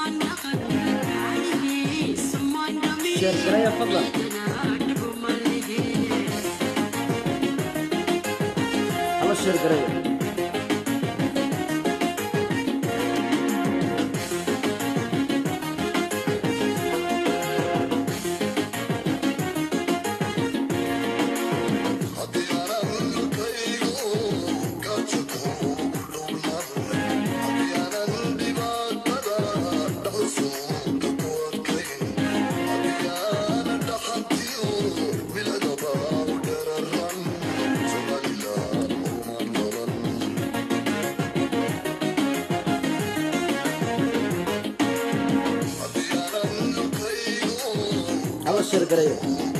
sheer garaya fadlan hala sheer garaya hala sheer garaya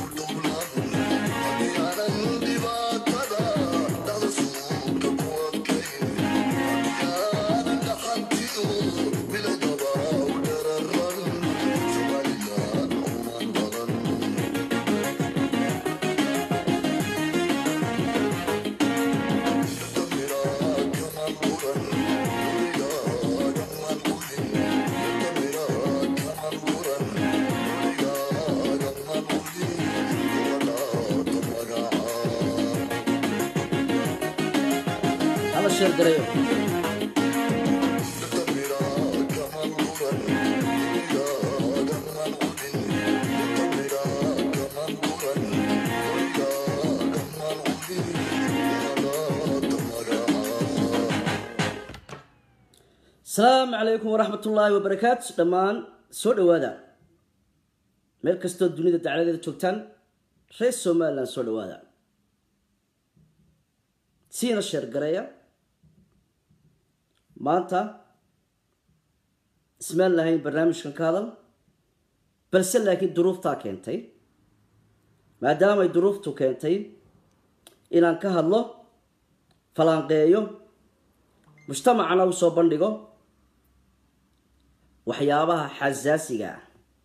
hala sheer garayo asalaamu calaykum waraxmat ullaahi wabarakaatu dhammaan soo dhowaada meel kastoo dunida dacladeeda joogtaan reer somalilan soo dhowaada siina sheer gareeya maanta ismaan lahayn barnaamijkan ka hadal balse laakiin duruuftaa keentay maadaamay duruuftu keentay inaan ka hadlo falanqeeyo mujtamacana u soo bandhigo waxyaabaha xasaasiga ah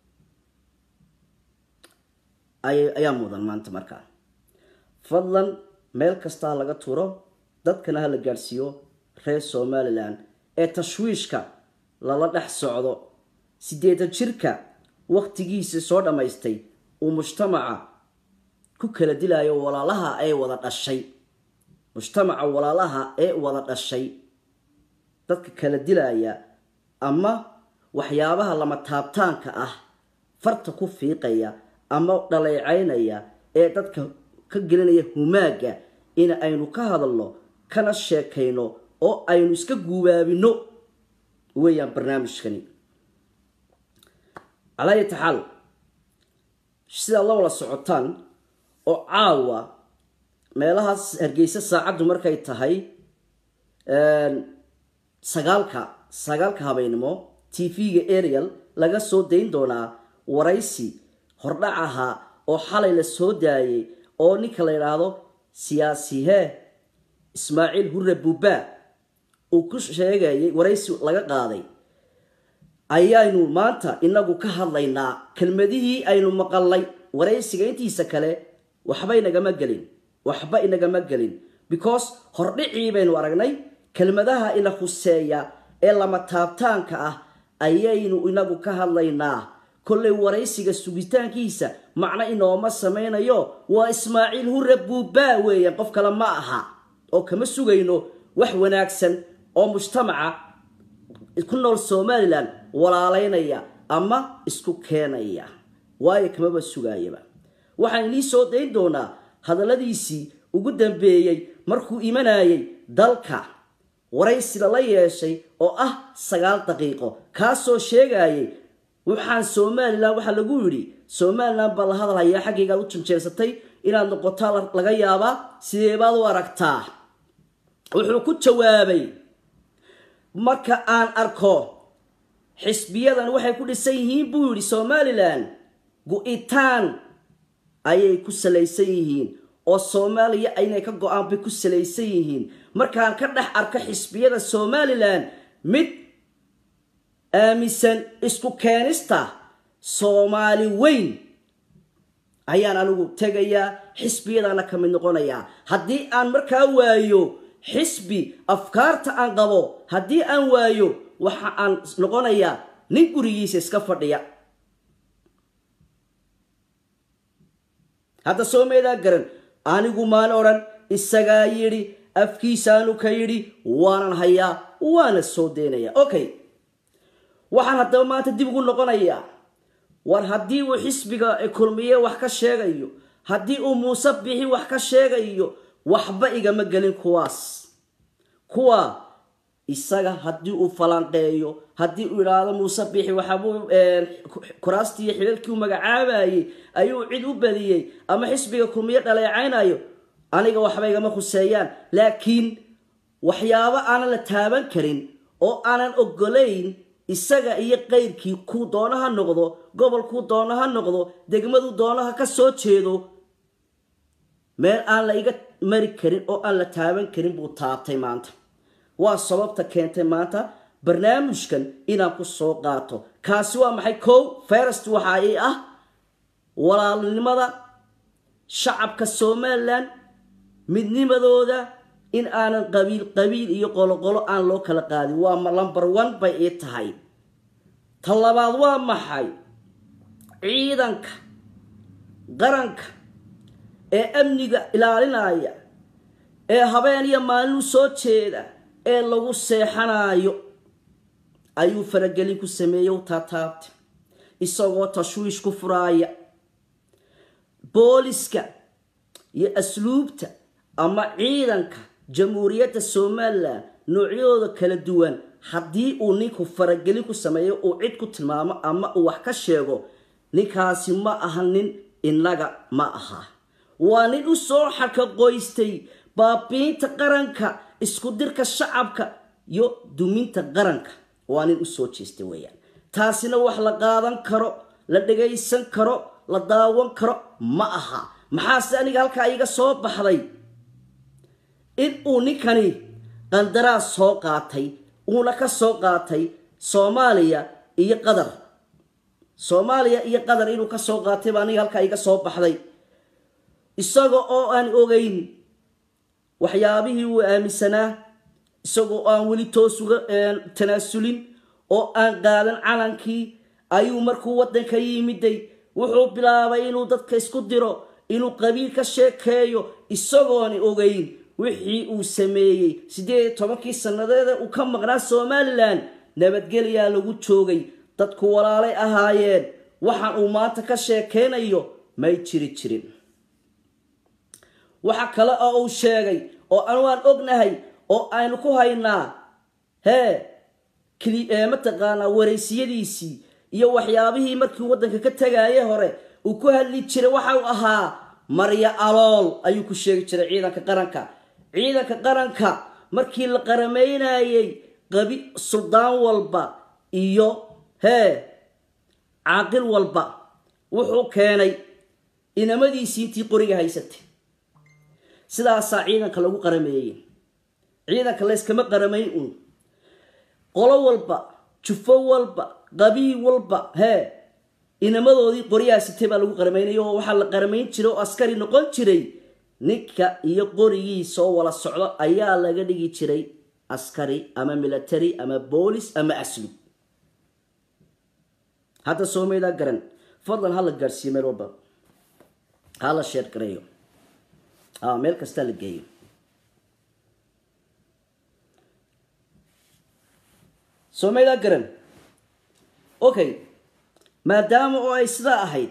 ay ayaa mudan maanta markaa fadlan meel kasta ha laga tuuro dadkana ha la gaadhsiiyo reer somalilan ee tashwiishka lala dhex socdo sideetan jirka waktigiisa soo dhammaystay uu mujtamaca ku kala dilayo walaalaha ee wada dhashay mujtamaca walaalaha ee wada dhashay dadka kala dilaya ama waxyaabaha lama taabtaanka ah farta ku fiiqaya ama dhaleecaynaya ee dadka ka gelinaya humaaga in aynu ka hadalno kana sheekayno oo aynu iska guubaabino weeyaan barnaamijkani calaa yati xaal sidaad la wada socotaan oo caawa meelahaas hargeysa saacaddu markay tahay sagaalka sagaalka habeynimo t v-ga ariel laga soo dayn doonaa waraysi hordhac ahaa oo xalay la soo daayay oo ninka la yidhaahdo siyaasihee ismaaciil hurre buuba uu ku sheegayay waraysi laga qaaday ayaynu maanta inagu ka hadlaynaa kelmadihii aynu maqalnay waraysiga intiisa kale waxba inagama gelin waxba inagama gelin because hordhicii baynu aragnay kelmadaha ina huseeya ee lama taabtaanka ah ayaynu inagu ka hadlaynaa kollay waraysiga sugitaankiisa macno inooma samaynayo waa ismaaciil hurre buuba weeyaan qof kale ma aha oo kama sugayno wax wanaagsan oo mujtamaca ku nool somalilan walaalaynaya ama isku keenaya waayo kamaba sugaayaba waxaan inii soo dayn doonaa hadalladiisii ugu dambeeyey markuu imanayay dalka waraysi lala yeeshay oo ah sagaal daqiiqo kaasoo sheegayay waxaan somalilan waxaa lagu yidhi somalilan baa la hadalhayaa xaggaygaad u janjeersatay inaad noqotaa laga yaabaa sideebaad u aragtaa wuxuu ku jawaabay marka aan arko xisbiyadan waxay ku dhisan yihiin buu yidhi somalilan go-itaan ayay ku salaysan yihiin oo soomaaliya inay ka go-aan bay ku salaysan yihiin markaan ka dhex arko xisbiyada somalilan mid aaminsan isku keenista soomaali weyn ayaan anigu tegayaa xisbiyadana ka mid noqonayaa haddii aan markaa waayo xisbi afkaarta aan qabo haddii aan waayo waxa aan noqonayaa nin gurigiisa iska fadhiya hadda soo meedaa garan anigu maan odhan isagaa yidhi afkiisaanu ka yidhi waanan hayaa waana soo daynaya okay waxaan haddaba maanta dib ugu noqonayaa war haddii uu xisbiga kulmiye wax ka sheegayo haddii uu muuse bixi wax ka sheegayo waxba igama gelin kuwaas kuwa isaga haddii uu falanqeeyo haddii uu idhaahdo muuse bixi waxaabuu kuraastii xilalkii u magacaabayey ayuu cid u badiyey ama xisbiga kulmiye dhaleecaynayo aniga waxba igama khuseeyaan laakiin waxyaabo aanan la taaban karin oo aanan ogolayn isaga iyo qayrkii kuu doono ha noqdo gobolkuu doono ha noqdo degmadu doonaha ka soo jeedo meel aan la iga mari karin oo aan la taaban karin buu taabtay maanta waa sababta keentay maanta barnaamijkan inaan ku soo qaato kaasi waa maxay kow first waxa ay ah walaalnimada shacabka somalilan midnimadooda in aanan qabiil qabiil iyo qoloqolo aan loo kala qaadin waa number one bay ii tahay ta labaad waa maxay ciidanka qaranka ee amniga ilaalinaya ee habeen iyo maalin u soo jeeda ee lagu seexanayo ayuu faragelin ku sameeyey u taataabtay isagoo tashwiish ku furaaya booliska iyo asluubta ama ciidanka jamhuuriyadda somalilan noocyadooda kala duwan haddii uu ninku faragelin ku sameeyo uu cid ku tilmaamo ama uu wax ka sheego ninkaasi ma aha nin innaga ma aha waa nin u soo xakaqoystay baabiinta qaranka isku dirka shacabka iyo duminta qaranka waa nin usoo jeestay weeyaan taasina wax la qaadan karo la dhagaysan karo la daawan karo ma aha maxaase aniga halkaa iga soo baxday in uu ninkani qandaraas soo qaatay uuna ka soo qaatay soomaaliya iyo qatar soomaaliya iyo qatar inuu ka soo qaatay baa aniga halkaa iga soo baxday isaga oo aan ogeyn waxyaabihii uu aaminsanaa isagoo aan weli toos uga tanaasulin oo aan qaadan calankii ayuu markuu waddanka yimiday wuxuu bilaabay inuu dadka isku diro inuu qabiil ka sheekeeyo isagooni ogeyn wixii uu sameeyey siddeed iyo tobankii sannadeeda uu ka maqnaa somalilan nabadgelyaa lagu joogay dadku walaalay ahaayeen waxaan uu maanta ka sheekeynayo may jiri jirin waxa kale oo uu sheegay oo anu aan ognahay oo aynu ku haynaa hee mataqaanaa wareysiyadiisii iyo waxyaabihii markii waddanka ka tegaaye hore uu ku hadli jiray waxa uu ahaa marya alool ayuu ku sheegi jiray ciidanka qaranka ciidanka qaranka markii la qarameynayey qabi suldaan walba iyo hee caaqil walba wuxuu keenay inamadiisii intii qoriga haysatay sidaasaa ciidanka lagu qarameeyey ciidanka layskama qaramayn un qolo walba jufo walba qabiil walba hee inamadoodii qoryaha sitay baa lagu qaramaynaya oo waxaa la qaramayn jiray oo askari noqon jiray ninka iyo qorigiisa oo wala socdo ayaa laga dhigi jiray askari ama military ama boolis ama aslu hadda soomeydaa garan fadlan hala gaadhsiiyo meel walba hala sheer gareeyo meel kastaa la geeyo soomeydaa garan okay maadaama oo ay sidaa ahayd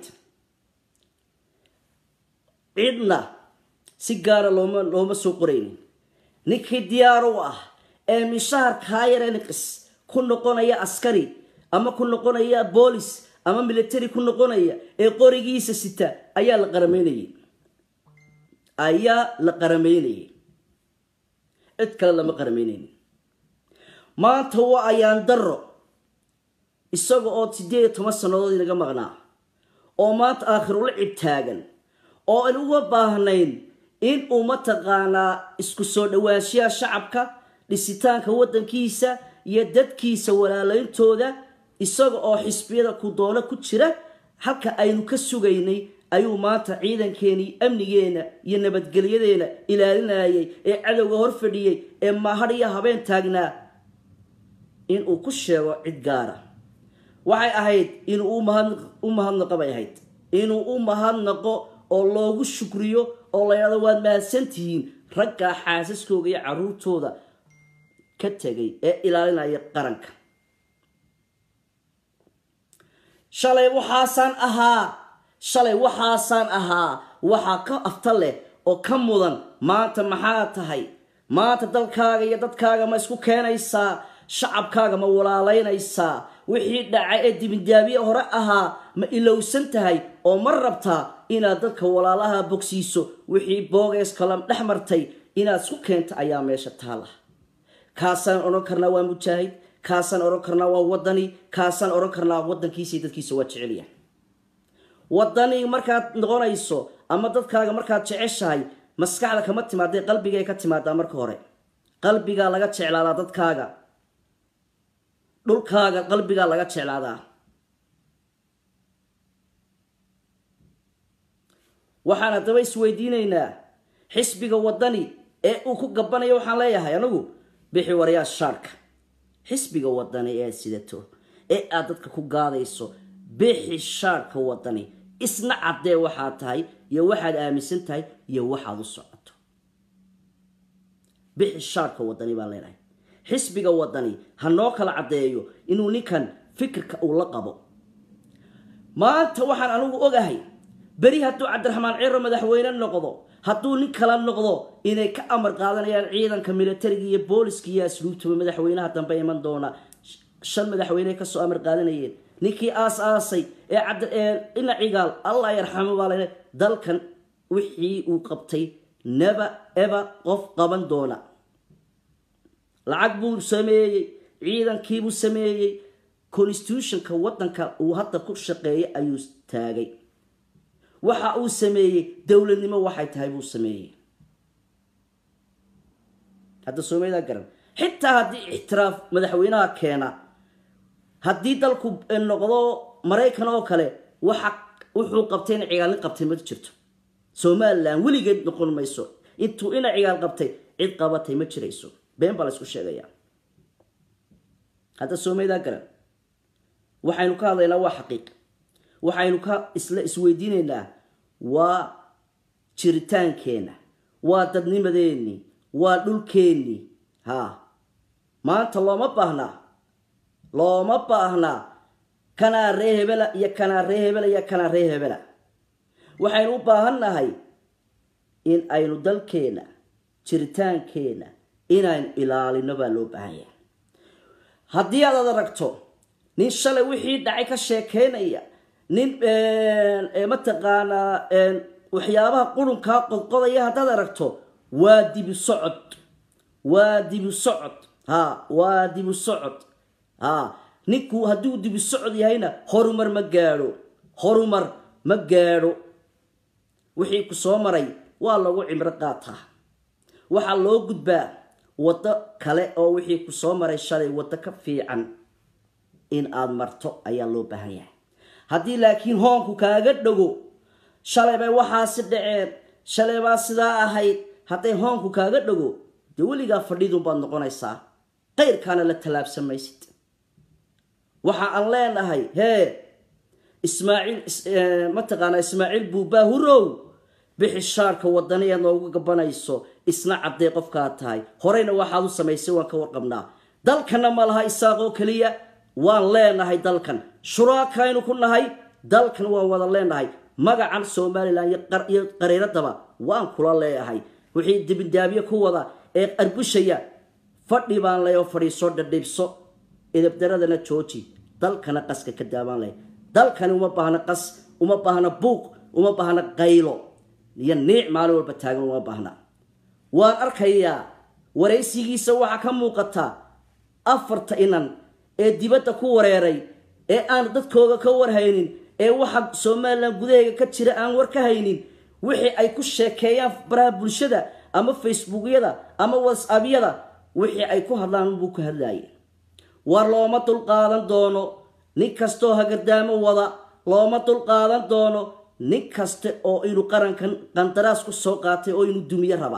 cidna si gaara looma looma soo qoraynin ninkii diyaar u ah ee mishaharkaa yarenqis ku noqonaya askari ama ku noqonaya boolis ama military ku noqonaya ee qorigiisa sita ayaa la qaramaynayay ayaa la qaramaynayay cid kale lama qaramaynaynin maanta waa ayaan daro isaga oo siddeed iyo toban sannadood inaga maqnaa oo maanta aakhirula cib taagan oo aan uga baahnayn in uu mataqaanaa isku soo dhowaanshiyaha shacabka dhisitaanka waddankiisa iyo dadkiisa walaalayntooda isaga oo xisbiyada ku doono ku jira halka aynu ka sugaynay ayuu maanta ciidankeenii amnigeena iyo nabadgelyadeena ilaalinayay ee cadowga hor fadhiyey ee maahadh iyo habeen taagnaa inuu ku sheego cid gaara waxay ahayd inuu u mahadnaqo bay ahayd inuu u mahadnaqo oo loogu shukriyo oo la yidhahdo waad mahadsantihiin raggaa xaasaskooga iyo caruurtooda ka tegay ee ilaalinaya qaranka shalay waxaasaan ahaa shalay waxaasaan ahaa waxaa ka afta leh oo ka mudan maanta maxaa tahay maanta dalkaaga iyo dadkaaga ma isku keenaysaa shacabkaaga ma walaalaynaysaa wixii dhacay ee dibindaabiye hore ahaa ma ilowsan tahay oo ma rabtaa inaad dadka walaalaha bogsiiso wixii boogees kala dhex martay inaad isku keenta ayaa meesha taala kaasaan odhan karnaa waa mujaahid kaasaan odhan karnaa waa wadani kaasaan odhan karnaa wadankiisa iyo dadkiisa waa jecelya wadani markaad noqonayso ama dadkaaga markaad jeceshahay maskaxda kama timaadee qalbigay ka timaadaa marka hore qalbigaa laga jeclaadaa dadkaaga dhulkaaga qalbigaa laga jeclaadaa waxaan haddaba isweydiinaynaa xisbiga wadani ee uu ku gabanayo waxaan leeyahay anigu bixi warayaa shaarka xisbiga wadani ee aad sidato ee aad dadka ku gaadayso bixi shaarka wadani isna caddee waxaad tahay iyo waxaad aaminsan tahay iyo waxaad u socoto bixi shaarka wadani baan leenahay xisbiga wadani ha noo kala caddeeyo inuu ninkan fikirka uu la qabo maanta waxaan anigu ogahay beri hadduu cabdiraxmaan ciro madaxweyne noqdo hadduu nin kala noqdo inay ka amar qaadanayaan ciidanka militariga iyo booliska iyo asluubtaba madaxweynaha dambe iman doona shan madaxweyne kasoo amar qaadanayeen ninkii aas aasay ee ina cigaal allah yarxamo baa lale dalkan wixii uu qabtay neba eba qof qaban doona lacag buu sameeyey ciidankiibuu sameeyey constitutionka wadanka uu hadda ku shaqeeyay ayuu taagay waxa uu sameeyey dowladnimo waxay tahay buu sameeyey hadda soomaalida garan xitaa haddii ixtiraaf madaxweynaha keena haddii dalku noqdo maraykan oo kale waxa wuxuu qabtay ina cigaalin qabtay ma jirto somalilan weligeed noqon mayso intuu ina cigaal qabtay cid qabatay ma jirayso been baa la isku sheegaya hadda soomaalida garan waxaynu ka hadlaynaa waa xaqiiq waxaynu ka isla isweydiinaynaa waa jiritaankeenna waa dadnimadeennii waa dhulkeennii ha maanta looma baahnaa looma baahnaa kanaa ree hebela iyo kanaa ree hebela iyo kanaa ree hebela waxaynu u baahan nahay in aynu dalkeenna jiritaankeenna inaynu ilaalino baa loo baahan yahay haddii aad ad aragto nin shalay wixii dhacay ka sheekeynaya nin mataqaanaa waxyaabaha qurunkaa qodqodaya haddaad aragto waa dibu socod waa dibu socod ha waa dibu socod ha ninku hadduu dibu socod yahayna horumar ma gaadho horumar ma gaadho wixii ku soo maray waa lagu cimro qaataa waxaa loo gudbaa waddo kale oo wixii ku soo maray shalay waddo ka fiican in aada marto ayaa loo baahan yahay haddii laakiin hoonku kaaga dhago shalay bay waxaasi dhaceen shalay baa sidaa ahayd hadday hoonku kaaga dhago dee weligaa fadhidunbaad noqonaysaa qayrkaana la tallaabsan maysid waxa aan leenahay hee ismaaciil mataqaanaa ismaaciil buubaahurow bixi shaarka wadani eed noogu gabanayso isna caddee qofkaad tahay horeyna waxaad u samaysay waan ka warqabnaa dalkana ma laha isaaqoo keliya waan leenahay dalkan shuraakaynu ku nahay dalkan waan wada leenahay magacan somalilan iyo qariiradaba waan kula leeyahay wixii dibindaabiye ku wada ee arbushaya fadhi baan leh oo fadhiiso dhadhibso idabdaradana jooji dalkana qaska ka daabaan leh dalkani uma baahna qas uma baahna buuq uma baahna qaylo iyo niic maalin walba taagan uma baahna waan arkayaa waraysigiisa waxaa ka muuqata afarta inan ee dibadda ku wareeray ee aan dadkooga ka warhaynin ee waxa somalilan gudaheega ka jira aan war ka haynin wixii ay ku sheekeeyaan baraha bulshada ama facebookyada ama whatsappyada wixii ay ku hadlaan unbuu ku hadlaayay war looma dulqaadan doono nin kastaoo hagardaamo wada looma dulqaadan doono nin kaste oo inuu qarankan qandaraas ku soo qaatay oo inuu dumiyo raba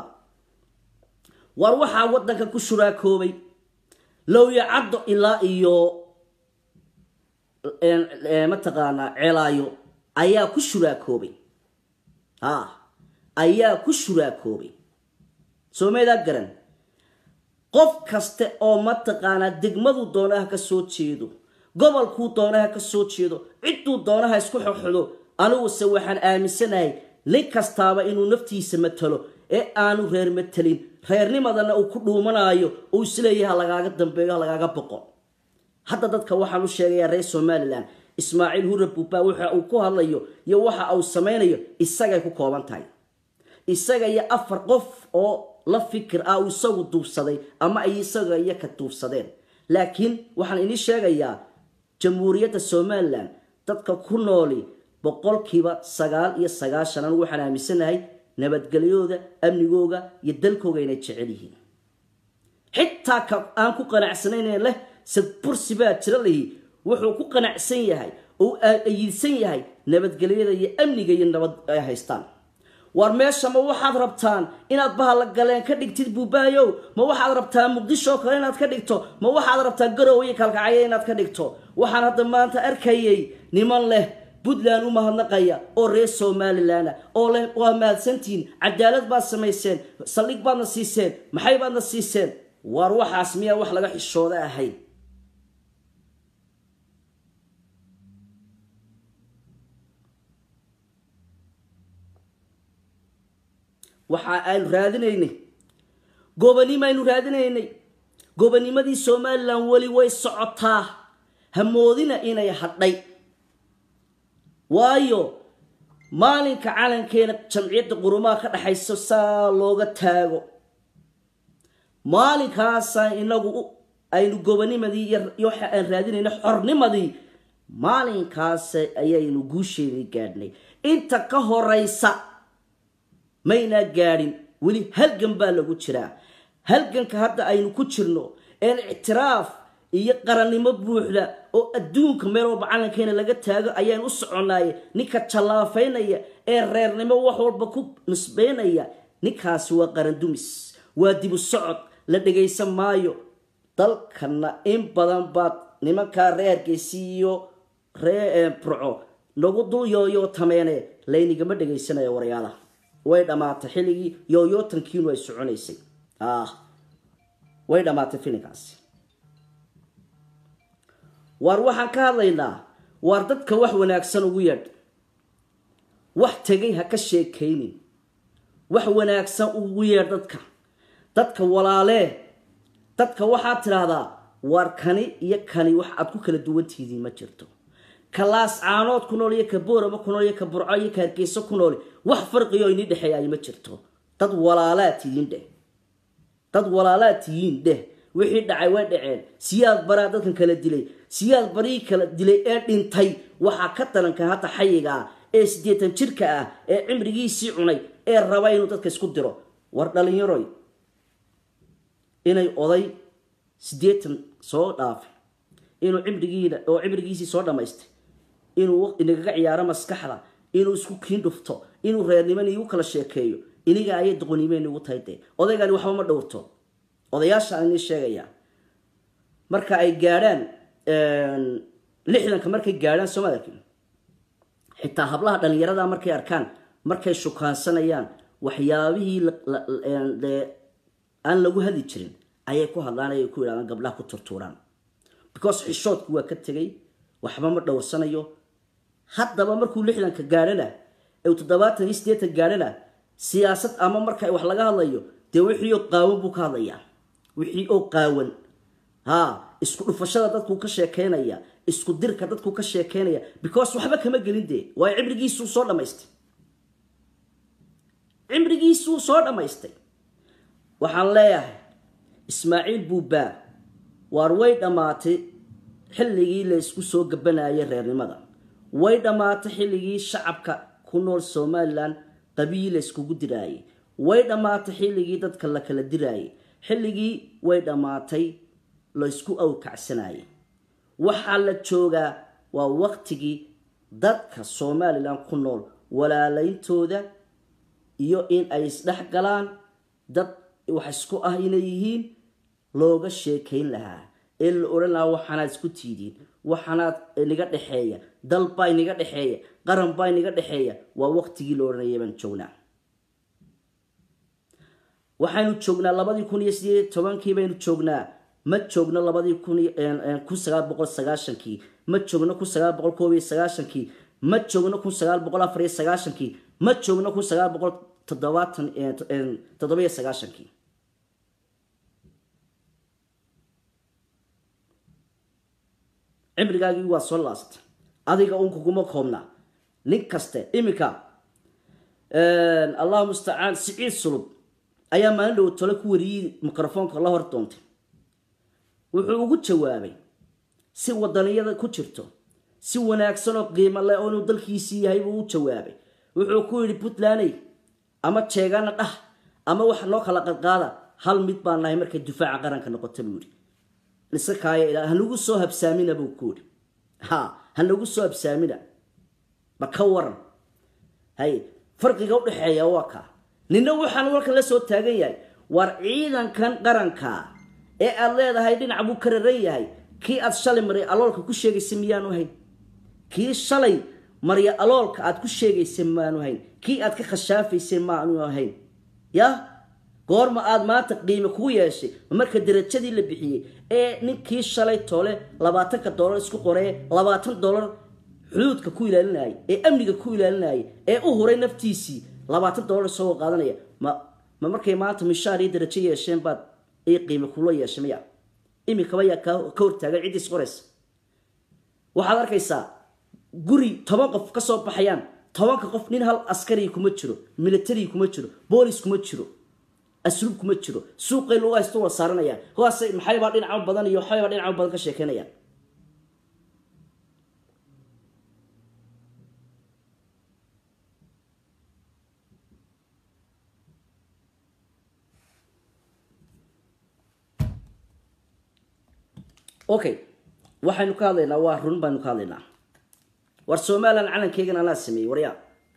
war waxaa waddanka ku shuraakoobay lowya caddo ilaa iyo mataqaanaa ceelaayo ayaa ku shuraakoobay a ayaa ku shuraakoobay soo meedaa garan qof kaste oo mataqaanaa degmaduu doonaha ka soo jeedo gobolkuu doonaha ka soo jeedo cidduu doonaha isku xoxdo aniguse waxaan aaminsanahay nin kastaaba inuu naftiisa matalo ee aanu reer matelin reernimadana uu ku dhuumanaayo uu isleeyaha lagaaga dambeeyo ha lagaaga boqo hadda dadka waxaan u sheegayaa reer somalilan ismaaciil hurre buuba waxa uu ku hadlayo iyo waxa uu samaynayo isagay ku kooban tahay isaga iyo afar qof oo la fikir ah uu isagu duubsaday ama ay isaga iyo ka duubsadeen laakiin waxaan inii sheegayaa jamhuuriyadda somalilan dadka ku nooli boqolkiiba sagaal iyo sagaashan anigu waxaan aaminsanahay nabadgelyooda amnigooga iyo dalkooga inay jecel yihiin xitaa ka aan ku qanacsanayn leh sadbursi baa jira lihi wuxuu ku qanacsan yahay oo ayiidsan yahay nabadgelyada iyo amniga iyo nabad ay haystaan war meesha ma waxaad rabtaan inaad bahalla galeen ka dhigtid buubaayow ma waxaad rabtaa muqdisho kale inaad ka dhigto ma waxaad rabtaa garow iyo kalkacyo inaad ka dhigto waxaan hadda maanta arkayay niman leh puntland u mahadnaqaya oo reer somalilan oo leh waa mahadsantihiin cadaalad baad samayseen saldhig baadna siiseen maxay baadna siiseen waar waxaas miyaa wax laga xishooda ahayn waxa aynu raadinaynay gobanimo aynu raadinaynay gobanimadii somalilan weli way socotaa hamoodina inay hadhay waayo maalinka calankeena jamciyadda qurumaha ka dhaxayso saa looga taago maalinkaasa inagu aynu gobanimadii iyo waxa aan raadinayna xornimadii maalinkaas ayaynu guusheedii gaadhnay inta ka horeysa maynaa gaadhin weli halgan baa lagu jiraa halganka hadda aynu ku jirno een ictiraaf iyo qarannimo buuxda oo adduunka meel walba calankeena laga taago ayaan u soconaaye ninka jallaafaynaya ee reernimo wax walba ku nisbeynaya ninkaasi waa qarandumis waa dibu socod la dhagaysan maayo dalkana in badan baad nimankaa reergeysi iyo ree burco nagu dul yooyoo tameene laynigama dhagaysanaya waryaala way dhammaatay xilligii yooyootankiinu ay soconaysay way dhammaatay filinkaasi waar waxaan ka hadlaynaa waar dadka wax wanaagsan ugu yeedh wax tegay ha ka sheekaynin wax wanaagsan ugu yeedh dadka dadka walaalee dadka waxaad tidhaahdaa waar kani iyo kani wax aad ku kala duwantihidiin ma jirto ka laas caanood ku nool iyo ka boorama ku nool iyo ka burco iyo ka hargeyso ku nool wax farqiyo inii dhexeeyaay ma jirto dad walaalaa tihiin dheh dad walaalaa tihiin dheh wixii dhacay way dhaceen siyaad baraa dadkan kala dilay siyaad barii kala dilay ee dhintay waxaa ka dalanka hadda xayiga ah ee siddeetan jirka ah ee cimrigiisii cunay ee raba inuu dadka isku diro war dhalinyaroy inay oday siddeetan soo dhaafay inuu cimrigiina oo cimrigiisii soo dhammaystay inuu inagaga ciyaaro maskaxda inuu isku kiin dhufto inuu reernimani igu kala sheekeeyo iniga ayay doqonimeen igu tahay dee odaygani waxba ma dhowrto odayaashaan inii sheegayaa marka ay gaadhaan lixdanka markay gaadhaan soomaalki xitaa hablaha dhalinyarada markay arkaan markay shukaansanayaan waxyaabihii aan lagu hadli jirin ayay ku hadlaan ayay ku yidhahdaan gabdhaha ku turtuuraan because xishoodku waa ka tegay waxba ma dhowrsanayo haddaba markuu lixdanka gaadhana ee toddobaatan iyo siddeetan gaadhana siyaasad ama marka wax laga hadlayo dee wixii oo qaawan buu ka hadlayaa wixii oo qaawan ha isku dhufashada dadkuu ka sheekeynaya isku dirka dadkuu ka sheekeynaya because waxba kama gelin dee waayo cimrigiisuu soo dhammaystay cimrigiisuu soo dhammaystay waxaan leeyahay ismaaciil buubaa waar way dhammaatay xilligii la isku soo gabanayay reernimada way dhammaatay xilligii shacabka ku nool somalilan qabiil la iskugu diraayay way dhammaatay xilligii dadka la kala diraayay xilligii way dhammaatay la isku awkacsanayay waxaa la joogaa waa waqtigii dadka somalilan ku nool walaalayntooda iyo in ay isdhex galaan dad wax isku ah inay yihiin looga sheekayn lahaa ee la odhan lahaa waxaanaad isku tiidiin waxaanaad inaga dhexeeya dal baa inaga dhexeeya qaran baa inaga dhexeeya waa waqtigii la odhanaya baan joognaa waxaynu joognaa labadii kun iyo sideed iyo tobankii baynu joognaa ma joogno labadii kun kun sagaal boqol sagaashankii ma joogno kun sagaal boqol koob iyo sagaashankii ma joogno kun sagaal boqol afar iyo sagaashankii ma joogno kun sagaal boqol toddobaatan toddobiyo sagaashankii cimrigaagii waa soo laastay adiga un kuguma koobnaa nin kaste iminka allahu mustacaan siciid sulub ayaa maalin dhow tole ku wariyey microfoonka la hor doontay wuxuu ugu jawaabay si wadaniyada ku jirto si wanaagsan oo qiimo leh oo inuu dalkiisii yahay buu u jawaabay wuxuu ku yidhi puntlaney ama jeegana dhah ama wax noo kala qadqaada hal mid baan nahay markay difaaca qaranka noqota buu yidhi iska kaaya hanagu soo habsaamina buu ku yidhi ha hanagu soo habsaamina ma ka waran hay farqiga udhexeeya waa kaa nina waxaan walkan la soo taagan yahay war ciidankan qaranka ee aad leedahay dhinac buu ka raran yahay kii aad shalay marya aloolka ku sheegaysa miyaanu hayn kii shalay marya aloolka aad ku sheegaysa maanu hayn kii aad ka khashaafaysay maanu hayn ya goorma aad maanta qiime kugu yeeshay marka darajadii la bixiyey ee ninkii shalay toole labaatanka dollar isku qoree labaatan dollar xuduudka ku ilaalinayay ee amniga ku ilaalinayay ee u huray naftiisii labaatan dollar isagoo qaadanaya ma ma markay maanta mishaar iyo darajo yeesheen baad ay qiime kula yeeshay maya iminkaba yaa ka hortaagan ciddiis qoraysa waxaad arkaysaa guri toban qof ka soo baxayaan tobanka qof nin hal askari kuma jiro military kuma jiro boolis kuma jiro asluub kuma jiro suuqay lagu haysto waa saaranayaan kuwaas maxaybaa dhinaca badan iyo waxaybaa dhinaca badan ka sheekeynayaan okay waxaynu ka hadlaynaa waa run baynu ka hadlaynaa war somalilan calankeygan anaa sameeyey waryaa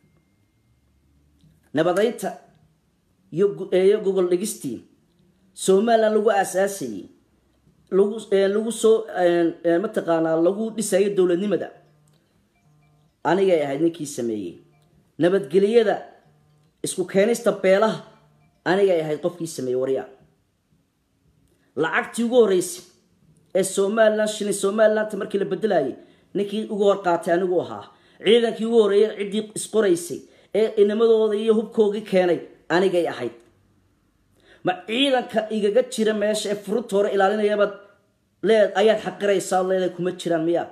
nabadaynta iyo gogol dhigistii somalilan lagu aasaasayey lagu lagu soo mataqaanaa lagu dhisayo dowladnimada anigay ahayd ninkii sameeyey nabadgeliyada isku keenista beelaha anigay ahayd qofkii sameeyey waryaa lacagtii ugu horreysay ee somalilan shilin somalilanta markii la bedelayay ninkii ugu hor qaatay anigu ahaa ciidankii ugu horreeyay ciddii isqoraysay ee inamadooda iyo hubkoogii keenay anigay ahayd ma ciidanka igaga jira meesha ee furunta hore ilaalinayabaad leed ayaad xaqiraysaa leedahay kuma jiraan miya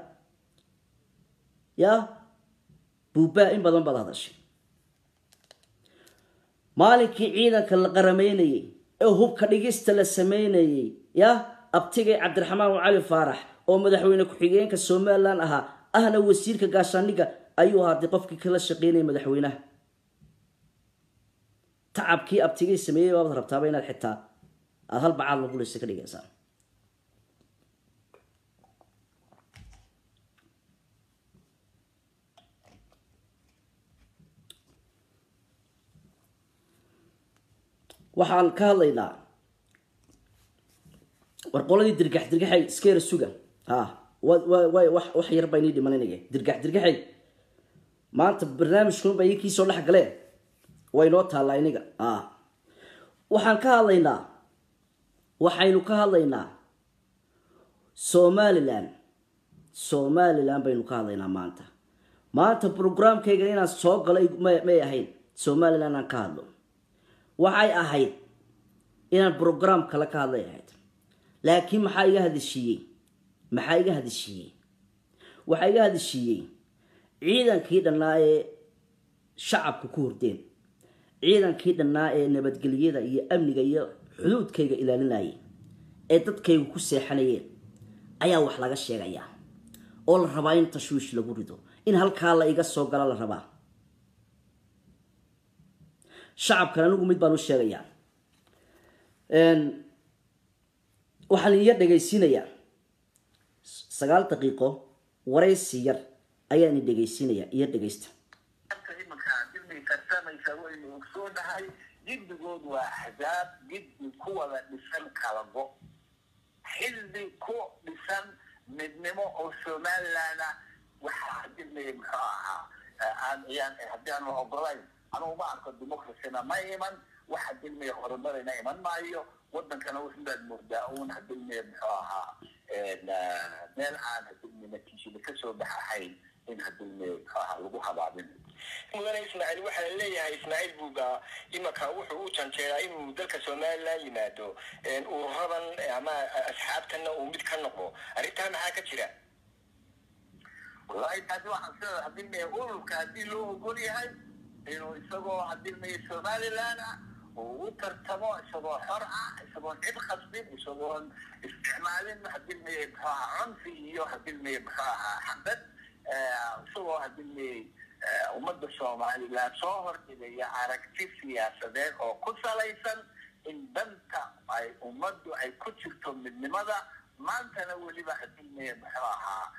ya buubaa in badan baad hadashay maalinkii ciidanka la qarameynayey ee hubka dhigista la sameynayey ya abtigay cabdiraxmaan cali faarax oo madaxweyne ku-xigeenka somalilan ahaa ahna wasiirka gaashaaniga ayuu ahaaday qofkii kala shaqeynaya madaxweynaha tacabkii abtigay sameeyey baabad rabtaaba inaad xitaa aada hal bacaad laguleysa ka dhigaysaa waxaan ka hadlaynaa war qoladii dirgax dirgaxay iskeera suga ha wax yar baa inii dhimaninaya dirgax dirgaxay maanta barnaamijkunba inkii soo dhex galeen way noo taallaa iniga a waxaan ka hadlaynaa waxaynu ka hadlaynaa somalilan somalilan baynu ka hadlaynaa maanta maanta brograamkayga inaan soo galay may ahayn somalilan aan ka hadlo waxay ahayd inaan brograam kale ka hadlay ahayd laakiin maxaa iga hadashiiyey maxaa iga hadashiiyey waxaa iga hadashiiyey ciidankii dhannaa ee shacabka ku hordeen ciidankii dhannaa ee nabadgelyada iyo amniga iyo xuduudkayga ilaalinayay ee dadkaygu ku seexanayeen ayaa wax laga sheegayaa oo la rabaa in tashwiish lagu rido in halkaa la iga soo gala la rabaa shacabkan anigu mid baan u sheegayaa waxaan iya dhegaysiinayaa sagaal daqiiqo waraysi yar ayaan i dhegaysiinayaa iyo dhegaysta imanka dibnay tartamaysa waynu ogsoonahay jiddigood waa axzaab jiddi ku wada dhisan kalago xilli ku dhisan midnimo oo somalilandna waxaa hadilmaya muxuu ahaa aan yaan haddii aan la ogolayn anugu ma arko democracyna ma iman wax hadilmaya horumarina iman maayo wadankana wuxubaad moodaa uun hadilmaya muxuu ahaa meel aan hadilmaya natiijada kasoo baxahayn in hadilmaya muxuu ahaa lagu habaabin mudane ismaaciil waxaa la leeyahay ismaaciil buuga imanka wuxuu u janjeeraa inuu dalka somaliland yimaado ururadan ama asxaabtana uu mid ka noqdo arrintaa maxaa ka jira wallahi taasi waxaan sida hadilmaya ururka haddii loo ogol yahay inuu isagoo hadilmaya somaliland ah uu u tartamo isagoo xor ah isagoon cid khasbin isagoon isticmaalin hadilmaya muxuu ahaa cunfi iyo hadilmaya muxuu ahaa xabad isagoo hadilmaya ummadda somaliland soo hordhigaya aragti siyaasadeed oo ku salaysan in danta ay ummaddu ay ku jirto midnimada maantana weliba hadilmaya muxuu ahaa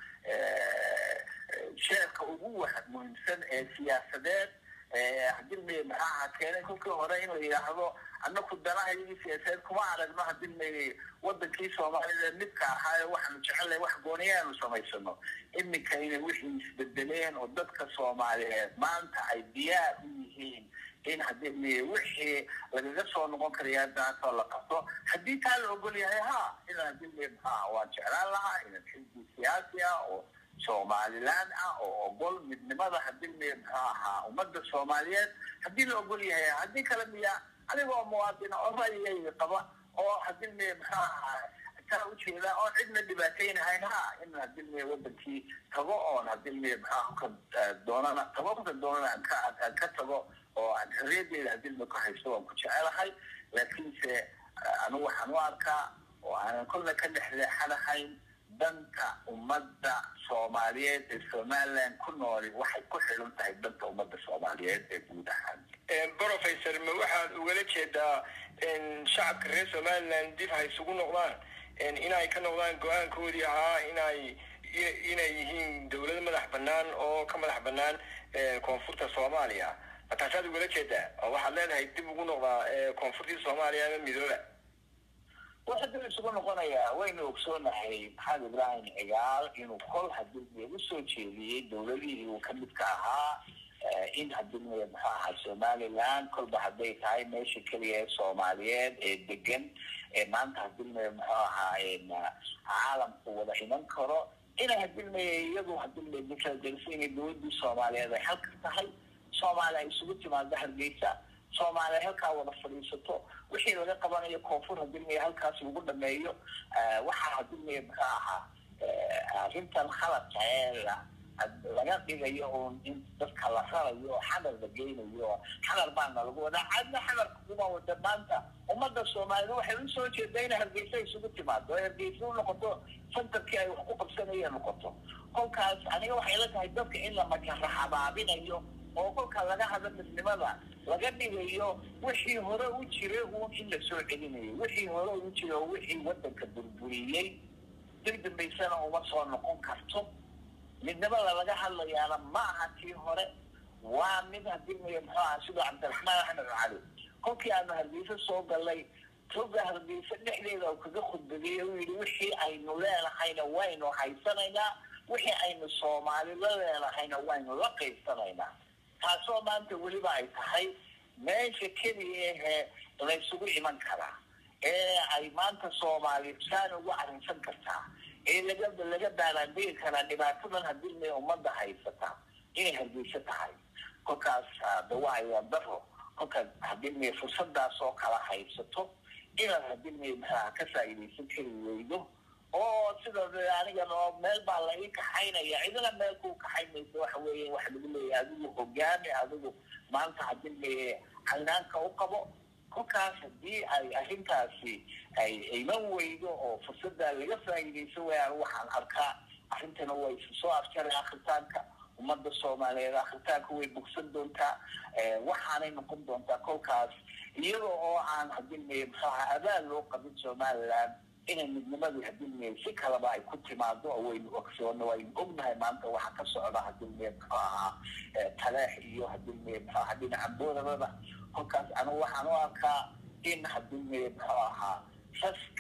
sheerka ugu wa muhiimsan ee siyaasadeed hadilmaya muxuu ahaa keenay kolkii hore in la yidhaahdo annaku danahayagii siyaasadeed kuma aragno hadilmaya wadankii soomaalida midka ahaaye waxaanu jecelnahay wax gooniyaanu samaysano iminka inay wixii isbedeleen oo dadka soomaaliyeed maanta ay diyaar u yihiin in hadilmaya wixii lagaga soo noqon karaya daantoo la qabto haddii taa la ogol yahay ha ina hadilmaya maxaa waan jeclaan lahaa inan xisbi siyaasi ah oo somaliland ah oo ogol midnimada hadilmaya muxuu ahaa ummadda soomaaliyeed haddii la ogol yahay haddii kale miya adigoo muwaadina oo ra'yigayga qaba oo hadilmaya muxuu ahaa taa ujeeda oon cidna dhibaataynahayn ha in hadilmaya wadankii tago oon hadilmaya maxaa ka doonana tago ka doonana aan ka aan ka tago oo aan xorriyadeeda hadilmaya ku haysto waan ku jecelahay laakiinse anigu waxaan u arkaa oo aanan kolna ka dhexleexanahayn danta ummadda soomaaliyeed ee somaliland ku nooli waxay ku xidhan tahay danta ummadda soomaaliyeed ee guud ahaan professor ma waxaad ugala jeedaa shacabka reer somaliland dib ha isugu noqdaan inay ka noqdaan go-aankoodii ahaa inay inay yihiin dawlad madax banaan oo ka madax banaan koonfurta soomaaliya mataasaad ugala jeedaa oo waxaad leedahay dib ugu noqdaa koonfurtii soomaaliya ama midooba waxa dib isugu noqonayaa waynu ogsoonahay maxamed ibrahim cigaal inuu kol hadilmaya usoo jeediyey dawladihii uu kamidka ahaa in hadilmaya muxuu ahaa somaliland kolba hadday tahay meesha keliya ee soomaaliyeed ee degan ee maanta hadilmaya muxuu ahaa caalamku wada iman karo inay hadilmaya iyadu hadilmaya dikala geliso inay dawladii soomaaliyeed ay halka tahay soomaaliya ay isugu timaado hargeysa soomaaliya halkaa wada fadhiisato wixii laga qabanayo koonfur hadilmaya halkaas lagu dhameeyo waxaa hadilmaya muxuu ahaa arrintan khaladka ee la laga dhigayo un in dadka la rarayo oo xadar la geynayo xadar baana lagu wadaa cadna xadarka kuma wada maanta ummadda soomaaliyed waxay usoo jeedaa inay hargeysa isugu timaado oo hargeysa u noqoto santarkii ay wax ku qabsanayeen noqoto kolkaas aniga waxay la tahay dadka in la makara habaabinayo oo kolka laga hado midnimada laga dhigayo wixii hore u jiray uun in la soo celinayo wixii hore u jiray oo wixii wadanka burburiyey dib dambaysana uma soo noqon karto midnimada laga hadlayaana ma aha tii hore waa mid hadilmaya muxuu aha sidoo cabdiraxmaan axmed cali kolkii aanu hargeysa soo galay toga hargeysa dhexdeeda kaga khudbadiyey uu yidhi wixii aynu leenahayna waynu haysanaynaa wixii aynu soomaali la leenahayna waynu la qaybsanaynaa taasoo maanta weliba ay tahay meesha keliya ahee laysugu iman karaa ee ay maanta soomaali saan ugu arrinsan kartaa ee laga laga baaraandegi karaa dhibaatadan hadilmaya ummadda haysata inay hargeysa tahay kolkaas dawaayaa daro kolkaad hadilmaya fursadaas oo kala haysato inaad hadilmaya maxaa ka faa'iidaysan kari weydo oo sida anigan oo meel baa la ii kaxaynaya cidina meel kuu kaxaynaysa waxa weeye waxa lagu leeyahay adigu hogaami adigu maanta hadilmaya caynaanka u qabo kolkaas haddii ay arrintaasi ay iman weydo oo fursaddaa laga faa'iidaysan wayaan waxaan arkaa arrintana way isu soo afjaray akritaanka ummadda soomaaliyeed akritaanka way bogsan doontaa waxaanay noqon doontaa kolkaas iyada oo aan hadilmaya muxuu ahaa abaal loo qabin somaliland inay midnimadii hadilmaya si kaleba ay ku timaado oo waynu ogsoona waynu ognahay maanta waxa ka socda hadilmaya muxuu ahaa taleex iyo hadilmaya muxuu ahaa dhinaca boorabada kolkaas anigu waxaan u arkaa in hadilmaya muxuu ahaa saska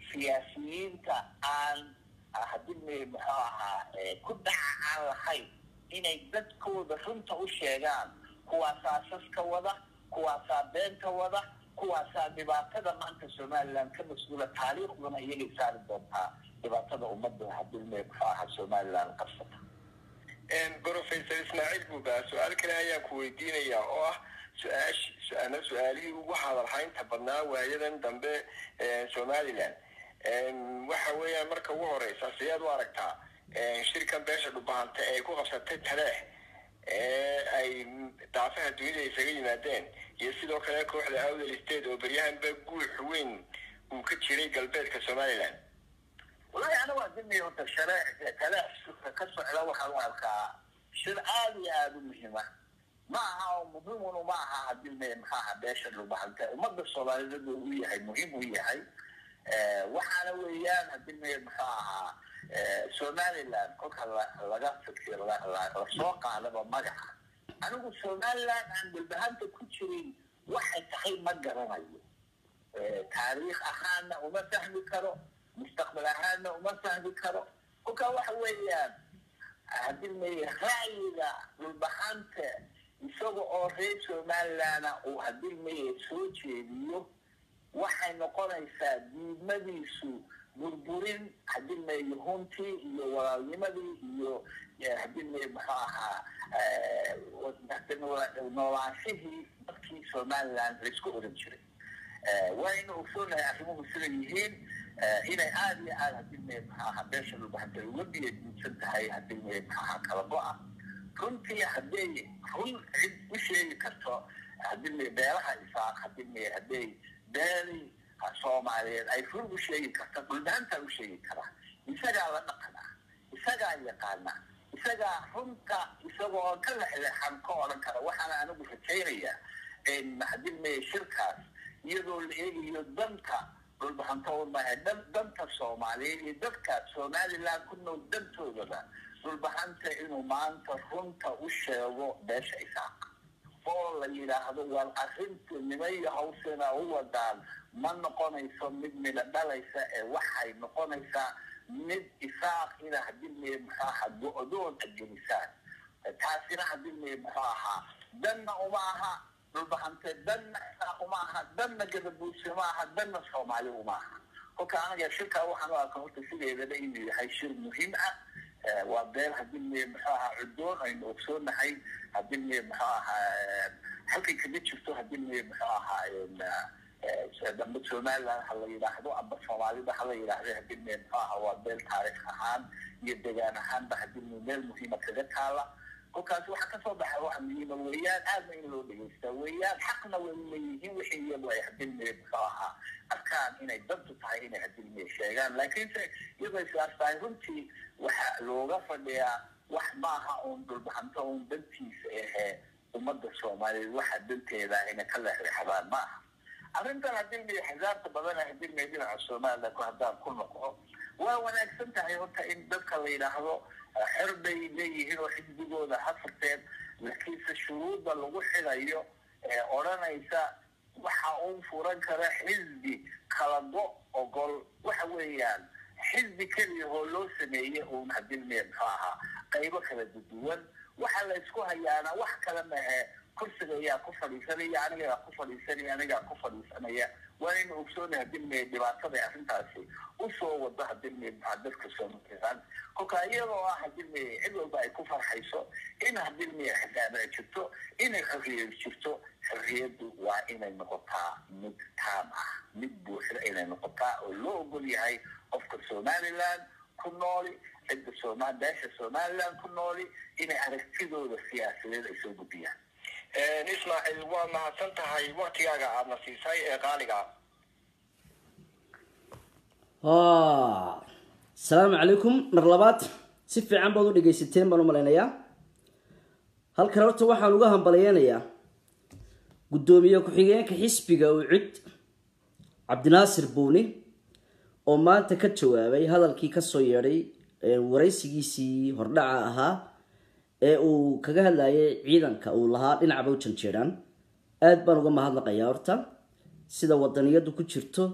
siyaasiyiinta aan hadii muxuu ahaa ku dhaca aan lahayn inay dadkooda runta u sheegaan kuwaasaa saska wada kuwaasaa beenta wada kuwaasaa dhibaatada maanta somaliland ka mas-uula taariikhduna iyagay saari doontaa dhibaatada ummadda hadilme muxuu ahaa somaliland qabsata professor ismaaciil buuba su-aal kale ayaan ku weydiinayaa oo ah su-aash su-aana su-aalihii ugu hadalhaynta badnaa waayadan dambe somaliland waxa weeyaan marka ugu horeysa sideed u aragtaa shirkan beesha dhubahanta ee ku qabsatay taleex ee ay daafaha dunida isaga yimaadeen iyo sidoo kale kooxda awdal state oo beryahanba guux weyn uu ka jiray galbeedka somaliland walahi ana waa dimi horta share taleex ka socda waxaan u arkaa shir aada iyo aada u muhiima ma aha oo muhiimunu ma aha hadii me maxaaha beesha dhubahanta ummadda soomaaliyeed u yahay muhiim u yahay waxaana weeyaan hadii me muxuu ahaa somaliland kolka laga fikir lasoo qaadaba magaca anigu somaliland aan dhulbahanta ku jirin waxay tahay ma garanayo taariikh ahaana uma fahmi karo mustaqbal ahaana uma fahmi karo kolka waxa weeyaan hadii me ra'yiga dhulbahanta isaga oo reer somalilanda uu hadii me soo jeediyo waxay noqonaysaa diidmadiisu burburin hadii me huntii iyo walaalnimadii iyo hadii me muxuu ahaa noolaanshihii dadkii somaliland laisku oran jiray wayna ogsoonahay arrimuhu sida yihiin inay aada iyo aada hadii me muxuu ahaa beesha dhulbahanta uga biyadiidsan tahay hadii me muxuu ahaa kala go-a runtii hadday run cid u sheegi karto hadii me beelaha isaaq hadii me hadday beeli soomaaliyeed ay run u sheegi karta dhulbahantaa u sheegi karaa isagaa la dhaqana isagaa yaqaana isagaa runta isagoo ka lexleexan ka odhan kara waxaana anigu rajaynayaa hadii me shirkaas iyadoo la eegayo danta dhulbahanto maaha danta soomaaliyeed iyo dadka somaliland ku nool dantoodaba dhulbahanta inuu maanta runta u sheego beesha isaaq oo la yidhaahdo war arrinta nimaiyo hawsina u wadaan ma noqonayso mid mida dhalaysa ee waxay noqonaysaa mid isaaq ina hadii me muxuu ahaa go-doon agelisaan taasina hadii me muxuu ahaa danna uma aha dhulbahante danna isaaq uma aha danna gadabuursi ma aha danna soomaali uma aha kolka anaga shirkaa waxaan u arka horta sideedaba inuu yahay shir muhiim ah waa beel hadii me muxuu ahaa cudoon aynu ogsoonahay hadii me muxuu ahaa halkay kaga jirto hadii me muxuu ahaa dambe somaliland ha la yidhaahdo amba soomaalida hala yidhaahdo hadii me muxuu ahaa waa beel taariikh ahaan iyo degaan ahaanba hadii me meel muhiima kaga taala kolkaas waxaa kasoo baxa waxa muhiima weeyaan aadna in loo dhegeystaa weeyaan xaqna way leeyihiin wixii iyagu ay hadii me muxuu ahaa arkaan inay dantu tahay inay hadii me sheegaan laakiinse iyadoo sidaas tahay runtii waxa looga fadhiyaa wax maaha uun dhulbahanto uun dantiisa ahee ummadda soomaaliyeed waxa danteeda inay ka leexleexdaan ma aha arrintan hadii me xisaabta badana hadii me dhinaca somaliland ku haddaan ku noqo waa wanaagsan tahay horta in dadka la yidhaahdo xer bay leeyihiin oo xisbigooda ha furteen laakiinse shuruudda lagu xidayo ee odhanaysa waxa uu furan kara xisbi kala go ogol waxa weeyaan xisbi keliya oo loo sameeyey uun hadii me muxuu ahaa qaybo kala duduwan waxa la isku hayaana wax kale mahe kursiga ayaa ku fadhiisanaya anigaa ku fadhiisanaya anigaa ku fadhiisanaya waa inu ogsoona hadii me dhibaatada arrintaasi usoo wado hadii me dadka somaliland kolka iyadoo ah hadii me cid walba ay ku farxayso in hadii me xisaab ay jirto inay xorriyad jirto xorriyaddu waa inay noqotaa mid taam ah mid buuxda inay noqotaa oo loo ogol yahay qofka somaliland ku nooli cidda soma beesha somaliland ku nooli inay aragtidooda siyaasadeed ay soo gudbiyaan ismaaciil waa mahadsan tahay waktigaaga aadna siisay ee qaaliga asalaamu calaykum mar labaad si fiican baad u dhegaysateen baan u malaynayaa halkan horta waxaan uga hambalyeynayaa guddoomiye ku-xigeenka xisbiga ucid cabdinaasir buuni oo maanta ka jawaabay hadalkii kasoo yeedhay waraysigiisii hordhaca ahaa ee uu kaga hadlayay ciidanka uu lahaa dhinacba u janjeedhaan aada baan uga mahadnaqayaa horta sida wadaniyadu ku jirto